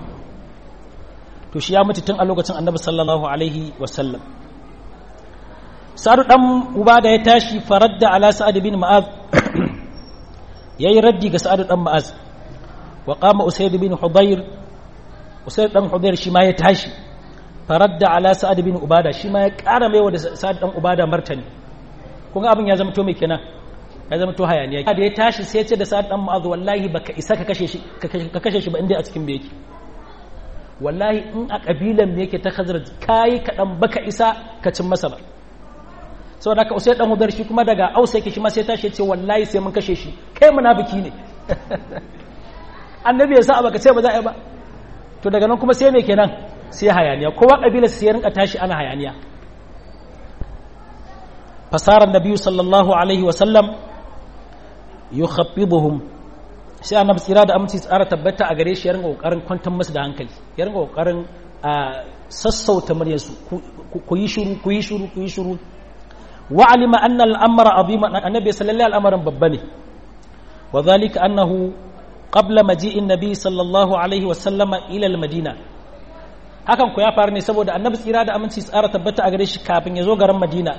to shi ya mutu tun a lokacin annabi sallallahu alaihi wasallam sa'adu dan uba da ya tashi faradda ala sa'ad bin ma'az yayi raddi ga sa'adu dan ma'az wa qama usayd bin hudayr usayd dan hudayr shi ma ya tashi faradda ala sa'ad bin ubada shi ma ya ƙara maiwa da sa'ad dan ubada martani kun ga abin ya zama to mai kenan ya zama to hayaniya da ya tashi sai ya ce da sa'ad dan ma'az wallahi baka isa ka kashe shi ka kashe shi ba inda a cikin yake wallahi in a ƙabilan me yake ta khazraj kayi kaɗan baka isa ka cin masa ba sau da ka usai ɗan hudar shi kuma daga ausa yake shi ma sai tashi ce wallahi sai mun kashe shi kai munafiki ne annabi ya sa a baka ce ba za a yi ba to daga nan kuma sai me kenan sai hayaniya kowa ƙabila sai ya rinka tashi ana hayaniya fasarar nabiyu sallallahu alaihi wa sallam yukhaffiduhum sai annabi tsira da aminci tsara tabbata a gare shi ya ringa kokarin kwantar musu da hankali ya ringa kokarin sassauta muryarsu ku yi shuru ku yi shuru ku yi shuru wa alima anna al-amra azima annabi sallallahu alaihi wasallam babba ne wa dhalika annahu qabla maji'in nabi sallallahu alaihi wasallama ila al-madina hakan ku ya faru ne saboda annabi tsira da aminci tsara tabbata a gare shi kafin ya zo garin madina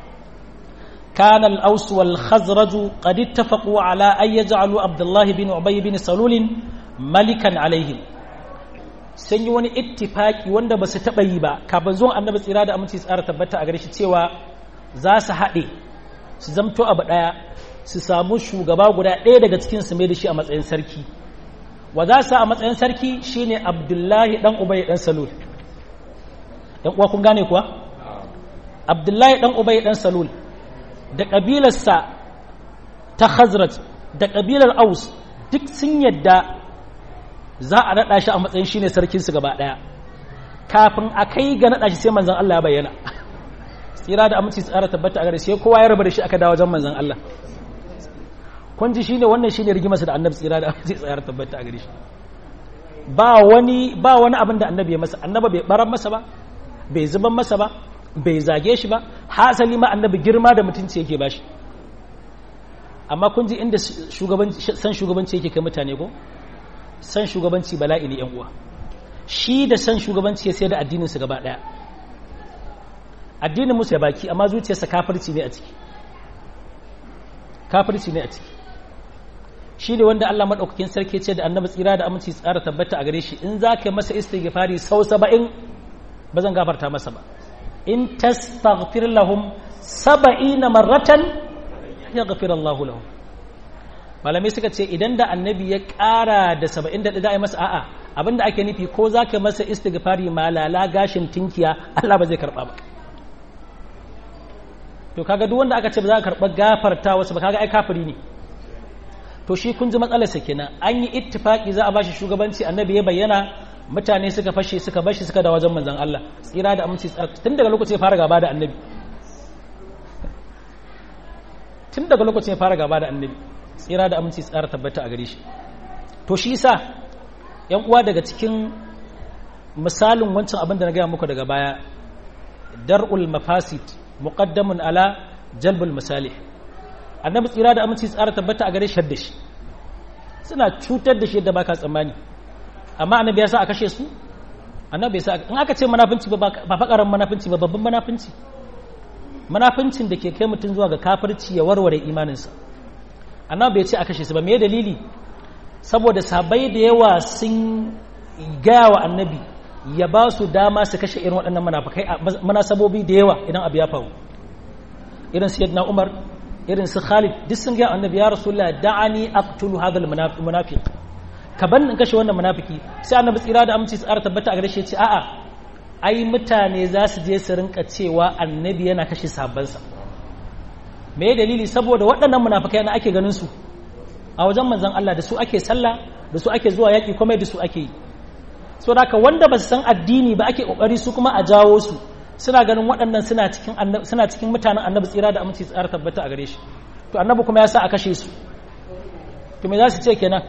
كان الأوس والخزرج قد اتفقوا على أن يجعلوا عبد الله بن أبي بن سلول ملكا عليهم sun yi wani ittifaki wanda ba su taɓa yi ba kafin zuwan annabi tsira da aminci tsara tabbata a gare shi cewa za su haɗe su zamto abu ɗaya su samu shugaba guda ɗaya daga cikin su mai da shi a matsayin sarki wa za su a matsayin sarki shine abdullahi ɗan ubay ɗan salul ɗan uwa kun gane kuwa abdullahi ɗan ubay ɗan salul da ƙabilarsa ta Khazraj da ƙabilar Aus duk sun yadda za a naɗa shi a matsayin shine sarkinsu gaba ɗaya kafin a kai ga naɗa shi sai manzan Allah ya bayyana tsira da aminci tsara tabbata a gare sai kowa ya raba da shi aka dawo wajen manzan Allah kun ji shine wannan shine rigimarsa da annabi tsira da aminci tsara tabbata a gare shi ba wani ba wani abin da annabi ya masa annaba bai baran masa ba bai zuban masa ba bai zage shi ba hasali ma annabi girma da mutunci yake bashi amma kun ji inda san shugabanci yake kai mutane ko san shugabanci bala'i ne yan uwa shi da san shugabanci ya sai da addinin su gaba daya addinin musu ya baki amma zuciyarsa kafirci ne a ciki kafirci ne a ciki shi ne wanda Allah madaukakin sarki ce da annabi tsira da aminci tsara tabbata a gare shi in za ka masa istighfari sau saba'in ba zan gafarta masa ba in tastaghfir lahum saba'ina marratan yaghfir Allah lahum malamai suka ce idan da annabi ya ƙara da saba'in da za a yi masa a'a abinda ake nufi ko za ka masa istighfari malala gashin tinkiya Allah ba zai karɓa ba to kaga duk wanda aka ce ba za ka karɓa gafarta wasu ba kaga ai kafiri ne to shi kun ji matsalarsa kenan an yi ittifaki za a bashi shugabanci annabi ya bayyana mutane suka fashe suka bashi suka da wajen manzan Allah tsira da aminci tun daga lokacin ya fara gaba da annabi tun daga lokacin ya fara gaba da annabi tsira da aminci tsara tabbata a gare shi to shi yasa yan uwa daga cikin misalin wancan abin da na gaya muku daga baya dar'ul mafasid muqaddamun ala jalbul masalih annabi tsira da aminci tsara tabbata a gare shi da shi suna cutar da shi yadda baka tsammani amma annabi ya sa a kashe su annabi ya sa in aka ce munafinci ba ba fakaran munafinci ba babban munafinci munafincin da ke kai mutum zuwa ga kafirci ya warware imaninsa annabi ya ce a kashe su ba me dalili saboda sabai da yawa sun gaya wa annabi ya ba su dama su kashe irin waɗannan munafikai munasabobi da yawa idan abu ya faru irin sayyidina umar irin su khalid duk sun gaya annabi ya rasulullah da'ani aqtulu hadha al-munafiq ka ban in kashe wannan munafiki sai annabi tsira da aminci tsara tabbata a gare shi ce a'a ai mutane za su je su rinka cewa annabi yana kashe sahabbansa me dalili saboda waɗannan munafikai na ake ganin su a wajen manzon Allah da su ake sallah da su ake zuwa yaki kuma da su ake yi so da wanda ba su san addini ba ake kokari su kuma a jawo su suna ganin waɗannan suna cikin suna cikin mutanen annabi tsira da aminci tsara tabbata a gare shi to annabi kuma ya sa a kashe su to me za su ce kenan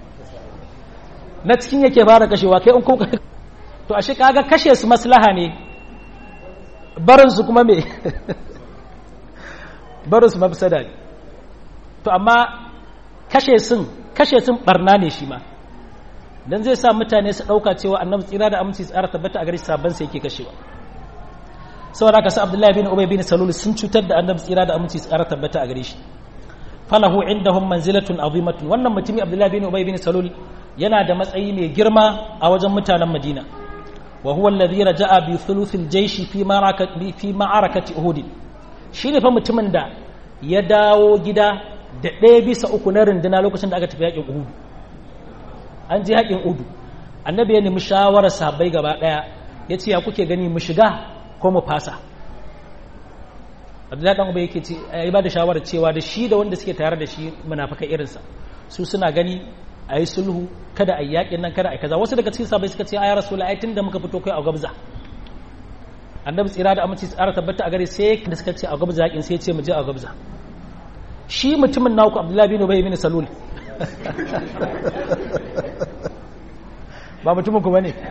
na cikin yake fara kashewa kai in kuma to ashe kaga kashe su maslaha ne barin su kuma me barin su mafsada ne to amma kashe sun kashe sun barna ne shi ma dan zai sa mutane su dauka cewa annabi tsira da aminci tsara tabbata a gare sabban sai yake kashewa saboda haka sa Abdullahi bin Ubay bin Salul sun cutar da annabi tsira da aminci tsara tabbata a gare shi falahu indahum manzilatun azimatun wannan mutumi Abdullahi bin Ubay bin Salul yana da matsayi mai girma a wajen mutanen Madina wa huwa alladhi raja'a bi thuluthil jayshi fi ma'arakati fi ma'arakati Uhud shine fa mutumin da ya dawo gida da ɗaya bisa uku na runduna lokacin da aka tafi yakin Uhud an je yakin Uhud annabi ya nemi shawarar sahabbai gaba daya yace ya kuke gani mu shiga ko mu fasa Abdullahi dan Ubay yake ce ya ba da shawarar cewa da shi da wanda suke tare da shi munafikai irinsa su suna gani a yi sulhu kada a yi yaƙin nan kada a yi kaza wasu daga cikin sabai suka ce a ya rasu la'ai tun da muka fito kai a gabza annabi tsira da aminci tsara tabbata a gare sai da suka ce a gabza yaƙin sai ce mu je a gabza shi mutumin naku abdullahi bin ubay bin salul ba mutumin ku bane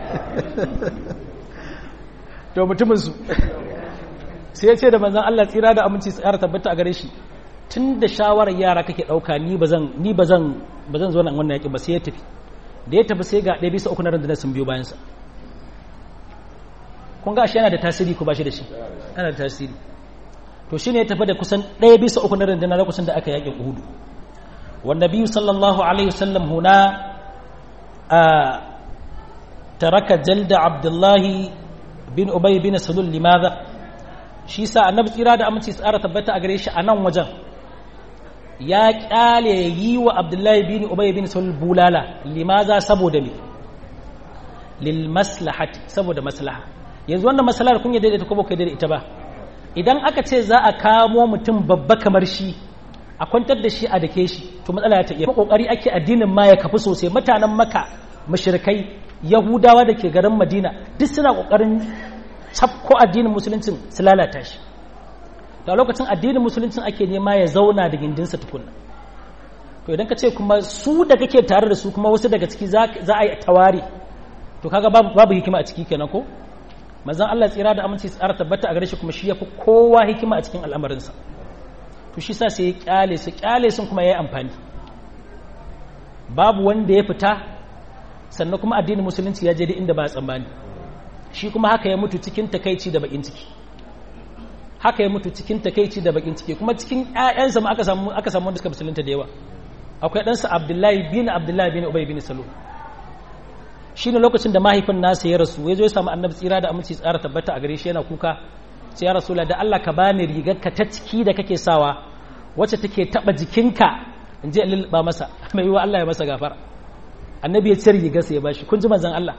to mutumin su sai ya ce da manzon Allah tsira da aminci tsara tabbata a gare shi tun da shawarar yara kake dauka ni bazan ni bazan bazan zo nan wannan yaki ba sai ya tafi da ya tafi sai ga ɗaya bisa uku na rundunar sun biyo bayansa kun ga shi yana da tasiri ko ba shi da shi yana da tasiri to shi ne ya tafi da kusan ɗaya bisa uku na rundunar lokacin da aka yaƙin uhudu wanda biyu sallallahu alaihi wasallam huna a taraka jalda abdullahi bin ubay bin salul limadha shi sa annabi tsira da aminci tsara tabbata a gare shi a nan wajen ya kyale yi wa abdullahi bin ubay bin salul bulala limaza saboda me lil maslahati saboda maslaha yanzu wannan maslahar kun yi daidaita ko ba ku daidaita ba idan aka ce za a kamo mutum babba kamar shi a kwantar da shi a dake shi to matsala ta iya kokari ake addinin ma ya kafi sosai mutanen maka mushrikai yahudawa da ke garin madina duk suna kokarin cafko addinin musuluncin su lalata shi da lokacin addinin musuluncin ake nema ya zauna da gindinsa tukunna to idan ka ce kuma su da kake tare da su kuma wasu daga ciki za a yi tawari to kaga babu hikima a ciki kenan ko manzon Allah tsira da aminci tsara tabbata a gare shi kuma shi yafi kowa hikima a cikin al'amarinsa to shi sa sai ya kyale su kyale sun kuma yayi amfani babu wanda ya fita sannan kuma addinin musulunci ya je da inda ba tsammani shi kuma haka ya mutu cikin takaici da bakin ciki haka ya mutu cikin takaici da bakin ciki kuma cikin ƴaƴansa ma aka samu aka samu wanda suka musulunta da yawa akwai ɗansa Abdullahi bin Abdullahi bin Ubay bin Salul shi ne lokacin da mahaifin nasa ya rasu ya zo ya samu annabi tsira da aminci tsara tabbata a gare shi yana kuka sai ya rasu da Allah ka bani rigarka ta ciki da kake sawa wacce take taba jikinka in je lulluɓa masa mai yiwa Allah ya masa gafara annabi ya cire rigarsa ya bashi kun ji manzon Allah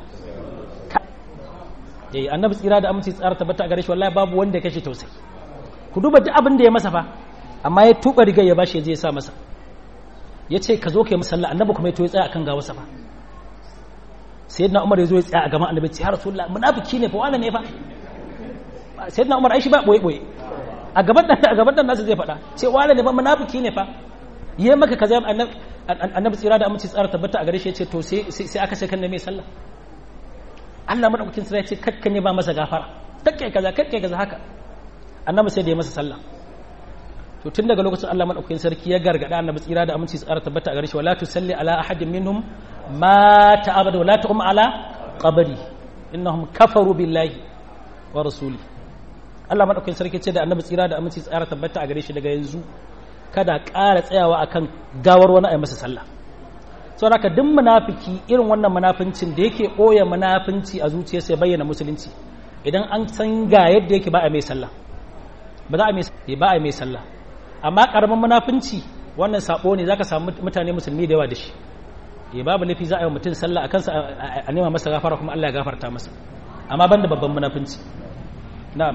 eh annabi tsira da aminci tsara tabbata a gare shi wallahi babu wanda ya kashe tausayi ku duba duk abin da ya masa fa amma ya tuba rigar ya bashi ya je ya sa masa ya ce ka zo ka yi musalla annabi kuma ya to ya tsaya akan gawarsa fa sayyidina umar ya zo ya tsaya a gaban annabi ya rasulullah munafiki ne fa wala ne fa sayyidina umar ai shi ba boye boye a gaban dan a gaban dan nasu zai faɗa ce wala ne fa munafiki ne fa yayi maka kaza annabi annabi tsira da aminci tsara tabbata a gare shi ya ce to sai sai aka sai kan mai sallah Allah madaukakin sai ya ce kakkan ne ba masa gafara takke kaza kakke kaza haka annabi sai da ya masa sallah to tun daga lokacin Allah madaukakin sarki ya gargada annabi tsira da aminci tsara tabbata a gare shi wala tusalli ala ahadin minhum mata abada wala taqum ala qabri innahum kafaru billahi wa rasuli Allah madaukakin sarki ce da annabi tsira da aminci tsara tabbata a gare shi daga yanzu kada ƙara tsayawa akan gawar wani a masa sallah saboda haka duk munafiki irin wannan munafincin da yake ɓoye munafinci a zuciyarsa ya bayyana musulunci idan an san ga yadda yake ba a mai sallah ba za a mai ba a mai sallah amma karamin munafinci wannan sabo ne zaka samu mutane musulmi da yawa da shi ya babu laifi za a yi mutum sallah a kansa a nema masa gafara kuma Allah ya gafarta masa amma banda babban munafinci na'am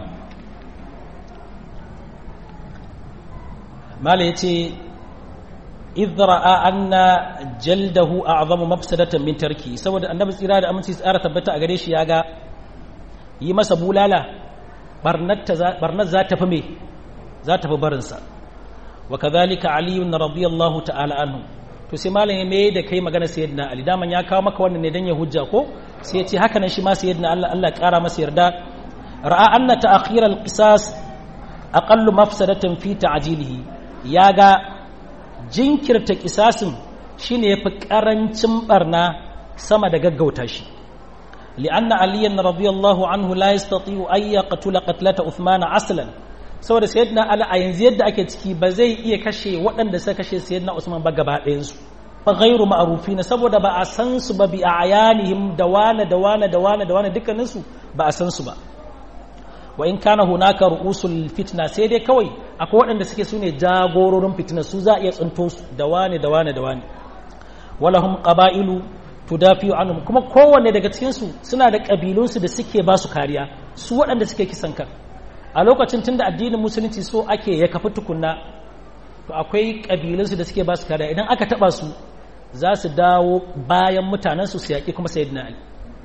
mala yace idh ra'a anna jaldahu a'zamu mafsadatan min tarki saboda annabi tsira da aminci tsara tabbata a gare shi ya ga yi masa bulala barnar za ta fi me za ta fi barinsa wa kadhalika ali radiyallahu ta'ala anhu to sai malam ya mai da kai magana sayyidina ali daman ya kawo maka wannan ne dan ya hujja ko sai ya ce haka nan shi ma sayyidina Allah Allah ya kara masa yarda ra'a anna ta'khir al-qisas aqallu mafsadatan fi ta'jilihi ya ga jinkirta kisasin shine yafi karancin barna sama da gaggauta shi لأن عليا رضي الله عنه لا يستطيع أن يقتل قتلة عثمان أصلا saboda sayyidina Ali a yanzu yadda ake ciki ba zai iya kashe waɗanda suka kashe sayyidina Usman ba gaba ɗayan su fa ghairu ma'rufina saboda ba a san su ba bi ayanihim da wane da wane da wane da wane dukkanin su ba a san su ba wa in kana hunaka ru'usul fitna sai dai kawai akwai waɗanda suke sune jagororin fitina su za a iya tsinto su da wane da wane da wane walahum qaba'ilu tudafi anhum kuma kowanne daga cikin su suna da kabilun su da suke ba su kariya su waɗanda suke kisan kan a lokacin tunda addinin musulunci so ake ya kafi tukunna to akwai kabilun su da suke ba su kariya idan aka taba su za su dawo bayan mutanen su su yaƙi kuma sayyidina ali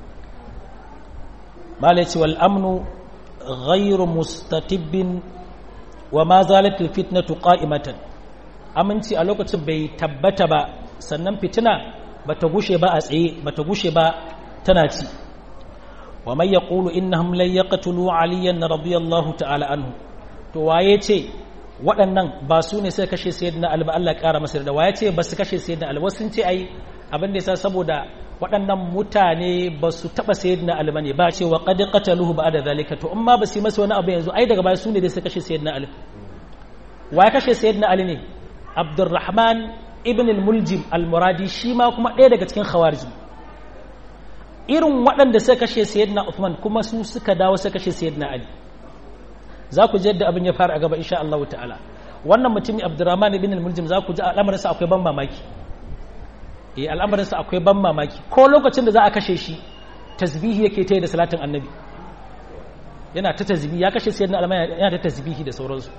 malai ce wal amnu ghayru mustatibbin wa ma zalat al fitnatu qa'imatan aminci a lokacin bai tabbata ba sannan fitina bata gushe ba a tsaye bata gushe ba tana ci wa may yaqulu innahum lan yaqtulu aliyan radiyallahu ta'ala anhu to waye ce waɗannan ba su ne sai kashe sayyidina ali ba Allah ƙara masa da waye ce ba su kashe sayyidina ali wasu sun ce ai abin da yasa saboda waɗannan mutane ba su taɓa sayyidina ali bane ba ce wa qad qataluhu ba'da zalika to amma ba su yi masa wani abu yanzu ai daga baya su ne dai sai kashe sayyidina ali waye kashe sayyidina ali ne abdurrahman ibn al-muljim al-muradi shi ma kuma ɗaya daga cikin khawarij irin waɗanda suka kashe sayyidina uthman kuma su suka dawo suka kashe sayyidina ali za ku ji yadda abin ya fara a gaba insha Allah ta'ala wannan mutumin Abdurrahman ibn al-Muljim za ku ji al'amarinsa akwai ban mamaki eh al'amarinsa akwai ban mamaki ko lokacin da za a kashe shi tasbihi yake ta yi da salatin annabi yana ta tasbihi ya kashe sayyidina al yana ta tasbihi da sauransu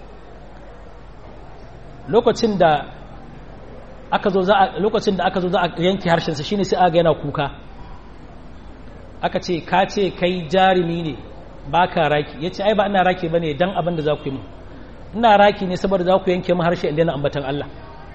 lokacin da aka zo za a lokacin da aka zo za a yanke harshen sa shine sai aga yana kuka aka ce ka ce kai jarumi ne ba ka raki ya ce ai ba ina raki ba ne don abin da za ku yi mu ina raki ne saboda za ku yanke mu harshe inda na ambatan Allah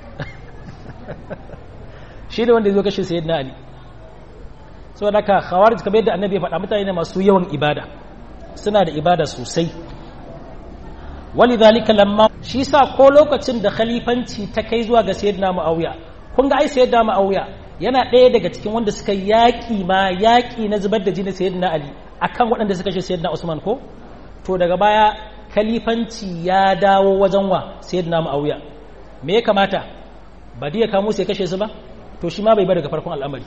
shi ne wanda ya zo kashe sayid na Ali saboda ka khawarij kamar yadda annabi ya faɗa mutane ne masu yawan ibada suna da ibada sosai wali zalika lamma shi sa ko lokacin da khalifanci ta kai zuwa ga sayyidina Muawiya kun ga ai sayyidina Muawiya yana ɗaya daga cikin wanda suka yaƙi ma yaƙi na zubar da jini sayyidina Ali akan waɗanda suka ce sayyidina Usman ko to daga baya kalifanci ya dawo wajen wa sayyidina Muawiya me ya kamata ba dai ya kamo sai kashe su ba to shi ma bai bar daga farkon al'amari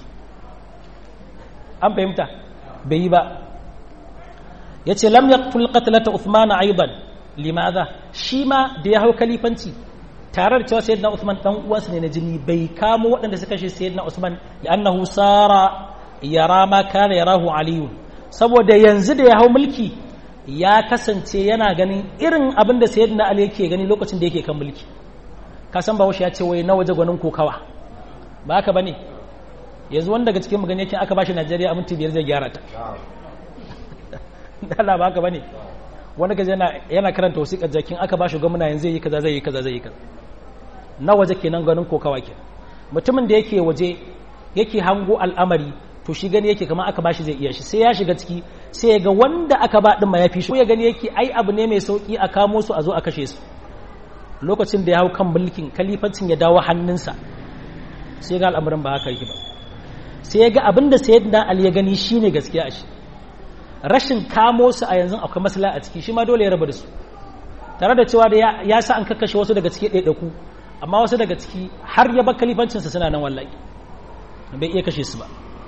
an fahimta bai yi ba yace lam yaqtul qatlata Uthman aidan limadha shi ma da ya hau kalifanci tare da cewa sayyidina Uthman dan uwansa ne na jini bai kamo waɗanda suka kashe sayyidina Usman li'annahu sara yara ma kana yarahu aliyun saboda yanzu da ya hau mulki ya kasance yana ganin irin abin da sayyidina ali yake gani lokacin da yake kan mulki ka san bahaushe ya ce wai na waje gwanin kokawa ba haka bane yanzu wanda daga cikin magana yake aka bashi Najeriya a minti biyar zai gyara ta Allah ba haka bane wanda kaje yana yana karanta wasiƙar jakin aka bashi gwamna yanzu zai yi kaza zai yi kaza zai yi kaza na waje kenan ganin kokawa ke mutumin da yake waje yake hango al'amari to shi gani yake kamar aka bashi zai iya shi sai ya shiga ciki sai ya ga wanda aka ba din ma ya fi shi ya gani yake ai abu ne mai sauki a kamo su a zo a kashe su lokacin da ya hau kan mulkin kalifancin ya dawo hannunsa sai ga al'amarin ba haka yake ba sai ya ga abin da sayyidina ali ya gani shine gaskiya a shi rashin kamo su a yanzu akwai masala a ciki shi ma dole ya raba da su tare da cewa da ya sa an kakkashe wasu daga ciki ɗaiɗaiku amma wasu daga ciki har ya bar kalifancinsa suna nan wallahi bai iya kashe su ba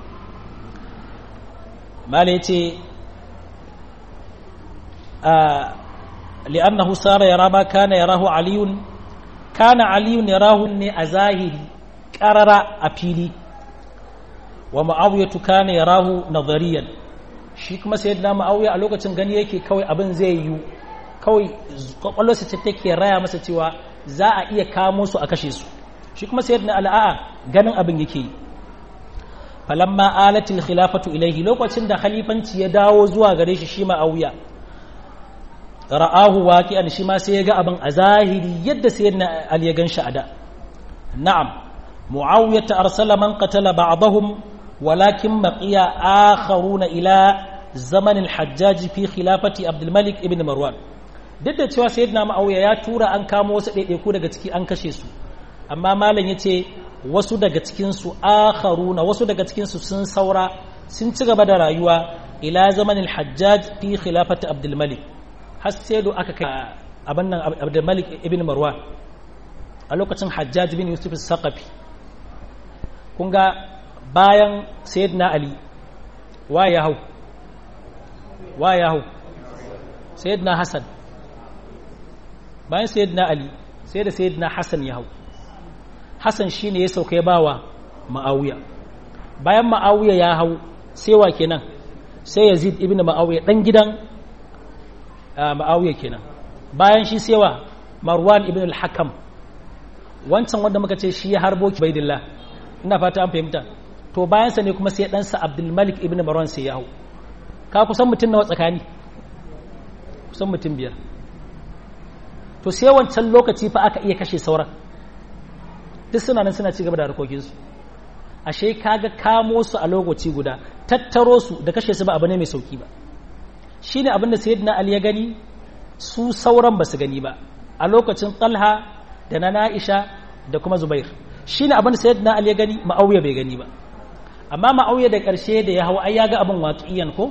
mala ya ce li'annahu sara yara ma kana yarahu aliyun kana aliyun yarahu ne a zahiri ƙarara a fili wa ma'awiyatu kana yarahu nazariyan shi kuma sayyidina ma'awiya a lokacin gani yake kawai abin zai yiwu kawai kwakwalwarsa ce take raya masa cewa za a iya kamo su a kashe su shi kuma sayyidina al'a'a ganin abin yake yi falamma alatil khilafatu ilaihi lokacin da khalifanci ya dawo zuwa gare shi shi ma'awiya ra'ahu waqi'an shi ma sai ya ga abin a zahiri yadda sayyidina ali ya ganshi a da na'am muawiya ta arsala man qatala ba'dahum walakin baqiya akharuna ila zaman al-hajjaj fi khilafati abdul malik ibn marwan duk da cewa sayyidina ma'awiya ya tura an kamo wasu ɗaiɗaiku daga ciki an kashe su amma malam yace wasu daga cikinsu akharuna wasu daga cikinsu sun saura sun ci gaba da rayuwa ila zamanin hajjaj fi khilafati abdulmalik har sai da aka kai abin nan abdulmalik ibn marwan a lokacin hajjaj bin yusuf saqafi kun ga bayan sayyidina ali wa ya hau wa ya hau sayyidina hasan bayan sayyidina ali sai da sayyidina hasan ya hau Hassan shi ne ya sauka ya bawa ma'awiya bayan ma'awiya ya hau sai wa kenan sai yazid ibn ma'awiya dan gidan ma'awiya kenan bayan shi sai wa marwan ibn al-hakam wancan wanda muka ce shi ya harbo baidillah ina fata an fahimta to bayansa ne kuma sai ɗansa abdul malik ibn marwan sai ya hau ka kusan mutum nawa tsakani kusan mutum biyar to sai wancan lokaci fa aka iya kashe sauran duk suna nan suna ci gaba da harkokinsu ashe kaga kamo su a lokaci guda tattaro su da kashe su ba abu ne mai sauki ba shine abin da sayyidina ali ya gani su sauran ba su gani ba a lokacin talha da na na'isha da kuma zubair shine abin da sayyidina ali ya gani ma'auya bai gani ba amma ma'auya da ƙarshe da ya hau ai ya ga abin waƙiyan ko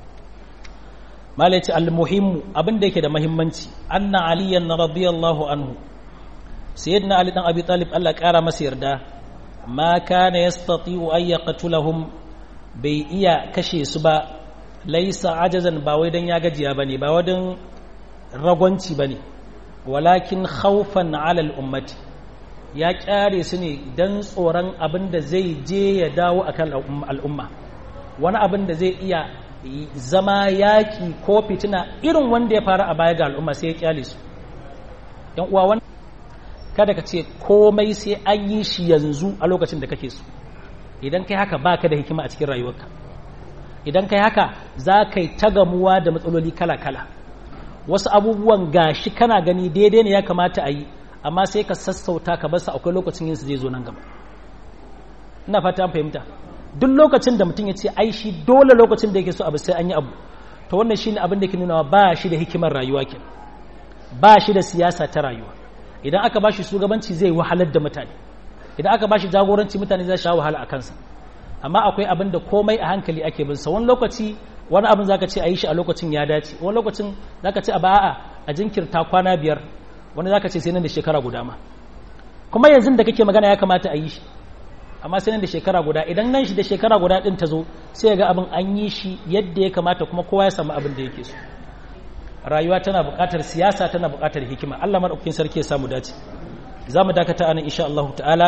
malaci al-muhimmu abin da yake da muhimmanci anna aliyan radiyallahu anhu sayyidina ali dan abi talib Allah ƙara masa yarda ma kana yastati'u ay yaqtulahum bai iya kashe su ba laisa ajazan ba wai dan ya gajiya bane ba wadan ragwanci bane walakin khawfan ala al-ummati ya kyare su ne dan tsoron abin da zai je ya dawo akan al'umma wani abin da zai iya zama yaki ko fitina irin wanda ya faru a baya ga al'umma sai ya kyale su yan uwa wannan kada ka ce komai sai an yi shi yanzu a lokacin da kake so idan kai haka baka da hikima a cikin rayuwarka idan kai haka za ka yi ta gamuwa da matsaloli kala-kala wasu abubuwan gashi kana gani daidai ne ya kamata a yi amma sai ka sassauta ka basa akwai lokacin yin su zai zo nan gaba ina fata an fahimta duk lokacin da mutum ya ce ai shi dole lokacin da yake so abu sai an yi abu to wannan shine abin da ke nuna ba shi da hikimar rayuwa ke ba shi da siyasa ta rayuwa idan aka ba shi shugabanci zai wahalar da mutane idan aka ba shi jagoranci mutane za su sha wahala a kansa amma akwai abin da komai a hankali ake bin sa wani lokaci wani abin zaka ce a yi shi a lokacin ya dace wani lokacin zaka ce a ba'a a jinkirta kwana biyar wani zaka ce sai nan da shekara guda ma kuma yanzu da kake magana ya kamata a yi shi amma sai nan da shekara guda idan nan shi da shekara guda din ta zo sai ga abin an yi shi yadda ya kamata kuma kowa ya samu abin da yake so rayuwa tana buƙatar siyasa tana buƙatar hikima Allah madaukakin sarki ya samu dace za mu dakata anan insha Allah ta'ala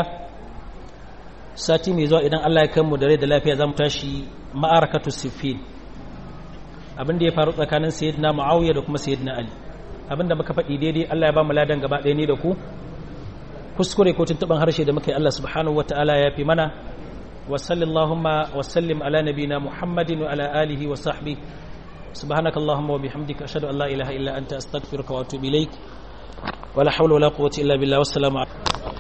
sati mai zuwa idan Allah ya kai mu da rai da lafiya za mu tashi ma'arakatu siffin abin da ya faru tsakanin sayyidina Muawiya da kuma sayyidina Ali abin da muka faɗi daidai Allah ya ba mu ladan gaba ɗaya ne da ku kuskure ko tuntuban harshe da muka yi Allah subhanahu wataala ya fi mana wa sallallahu wa sallim ala nabina Muhammadin wa ala alihi wa sahbihi سبحانك اللهم وبحمدك أشهد أن لا إله إلا أنت أستغفرك وأتوب إليك ولا حول ولا قوة إلا بالله والسلام عليكم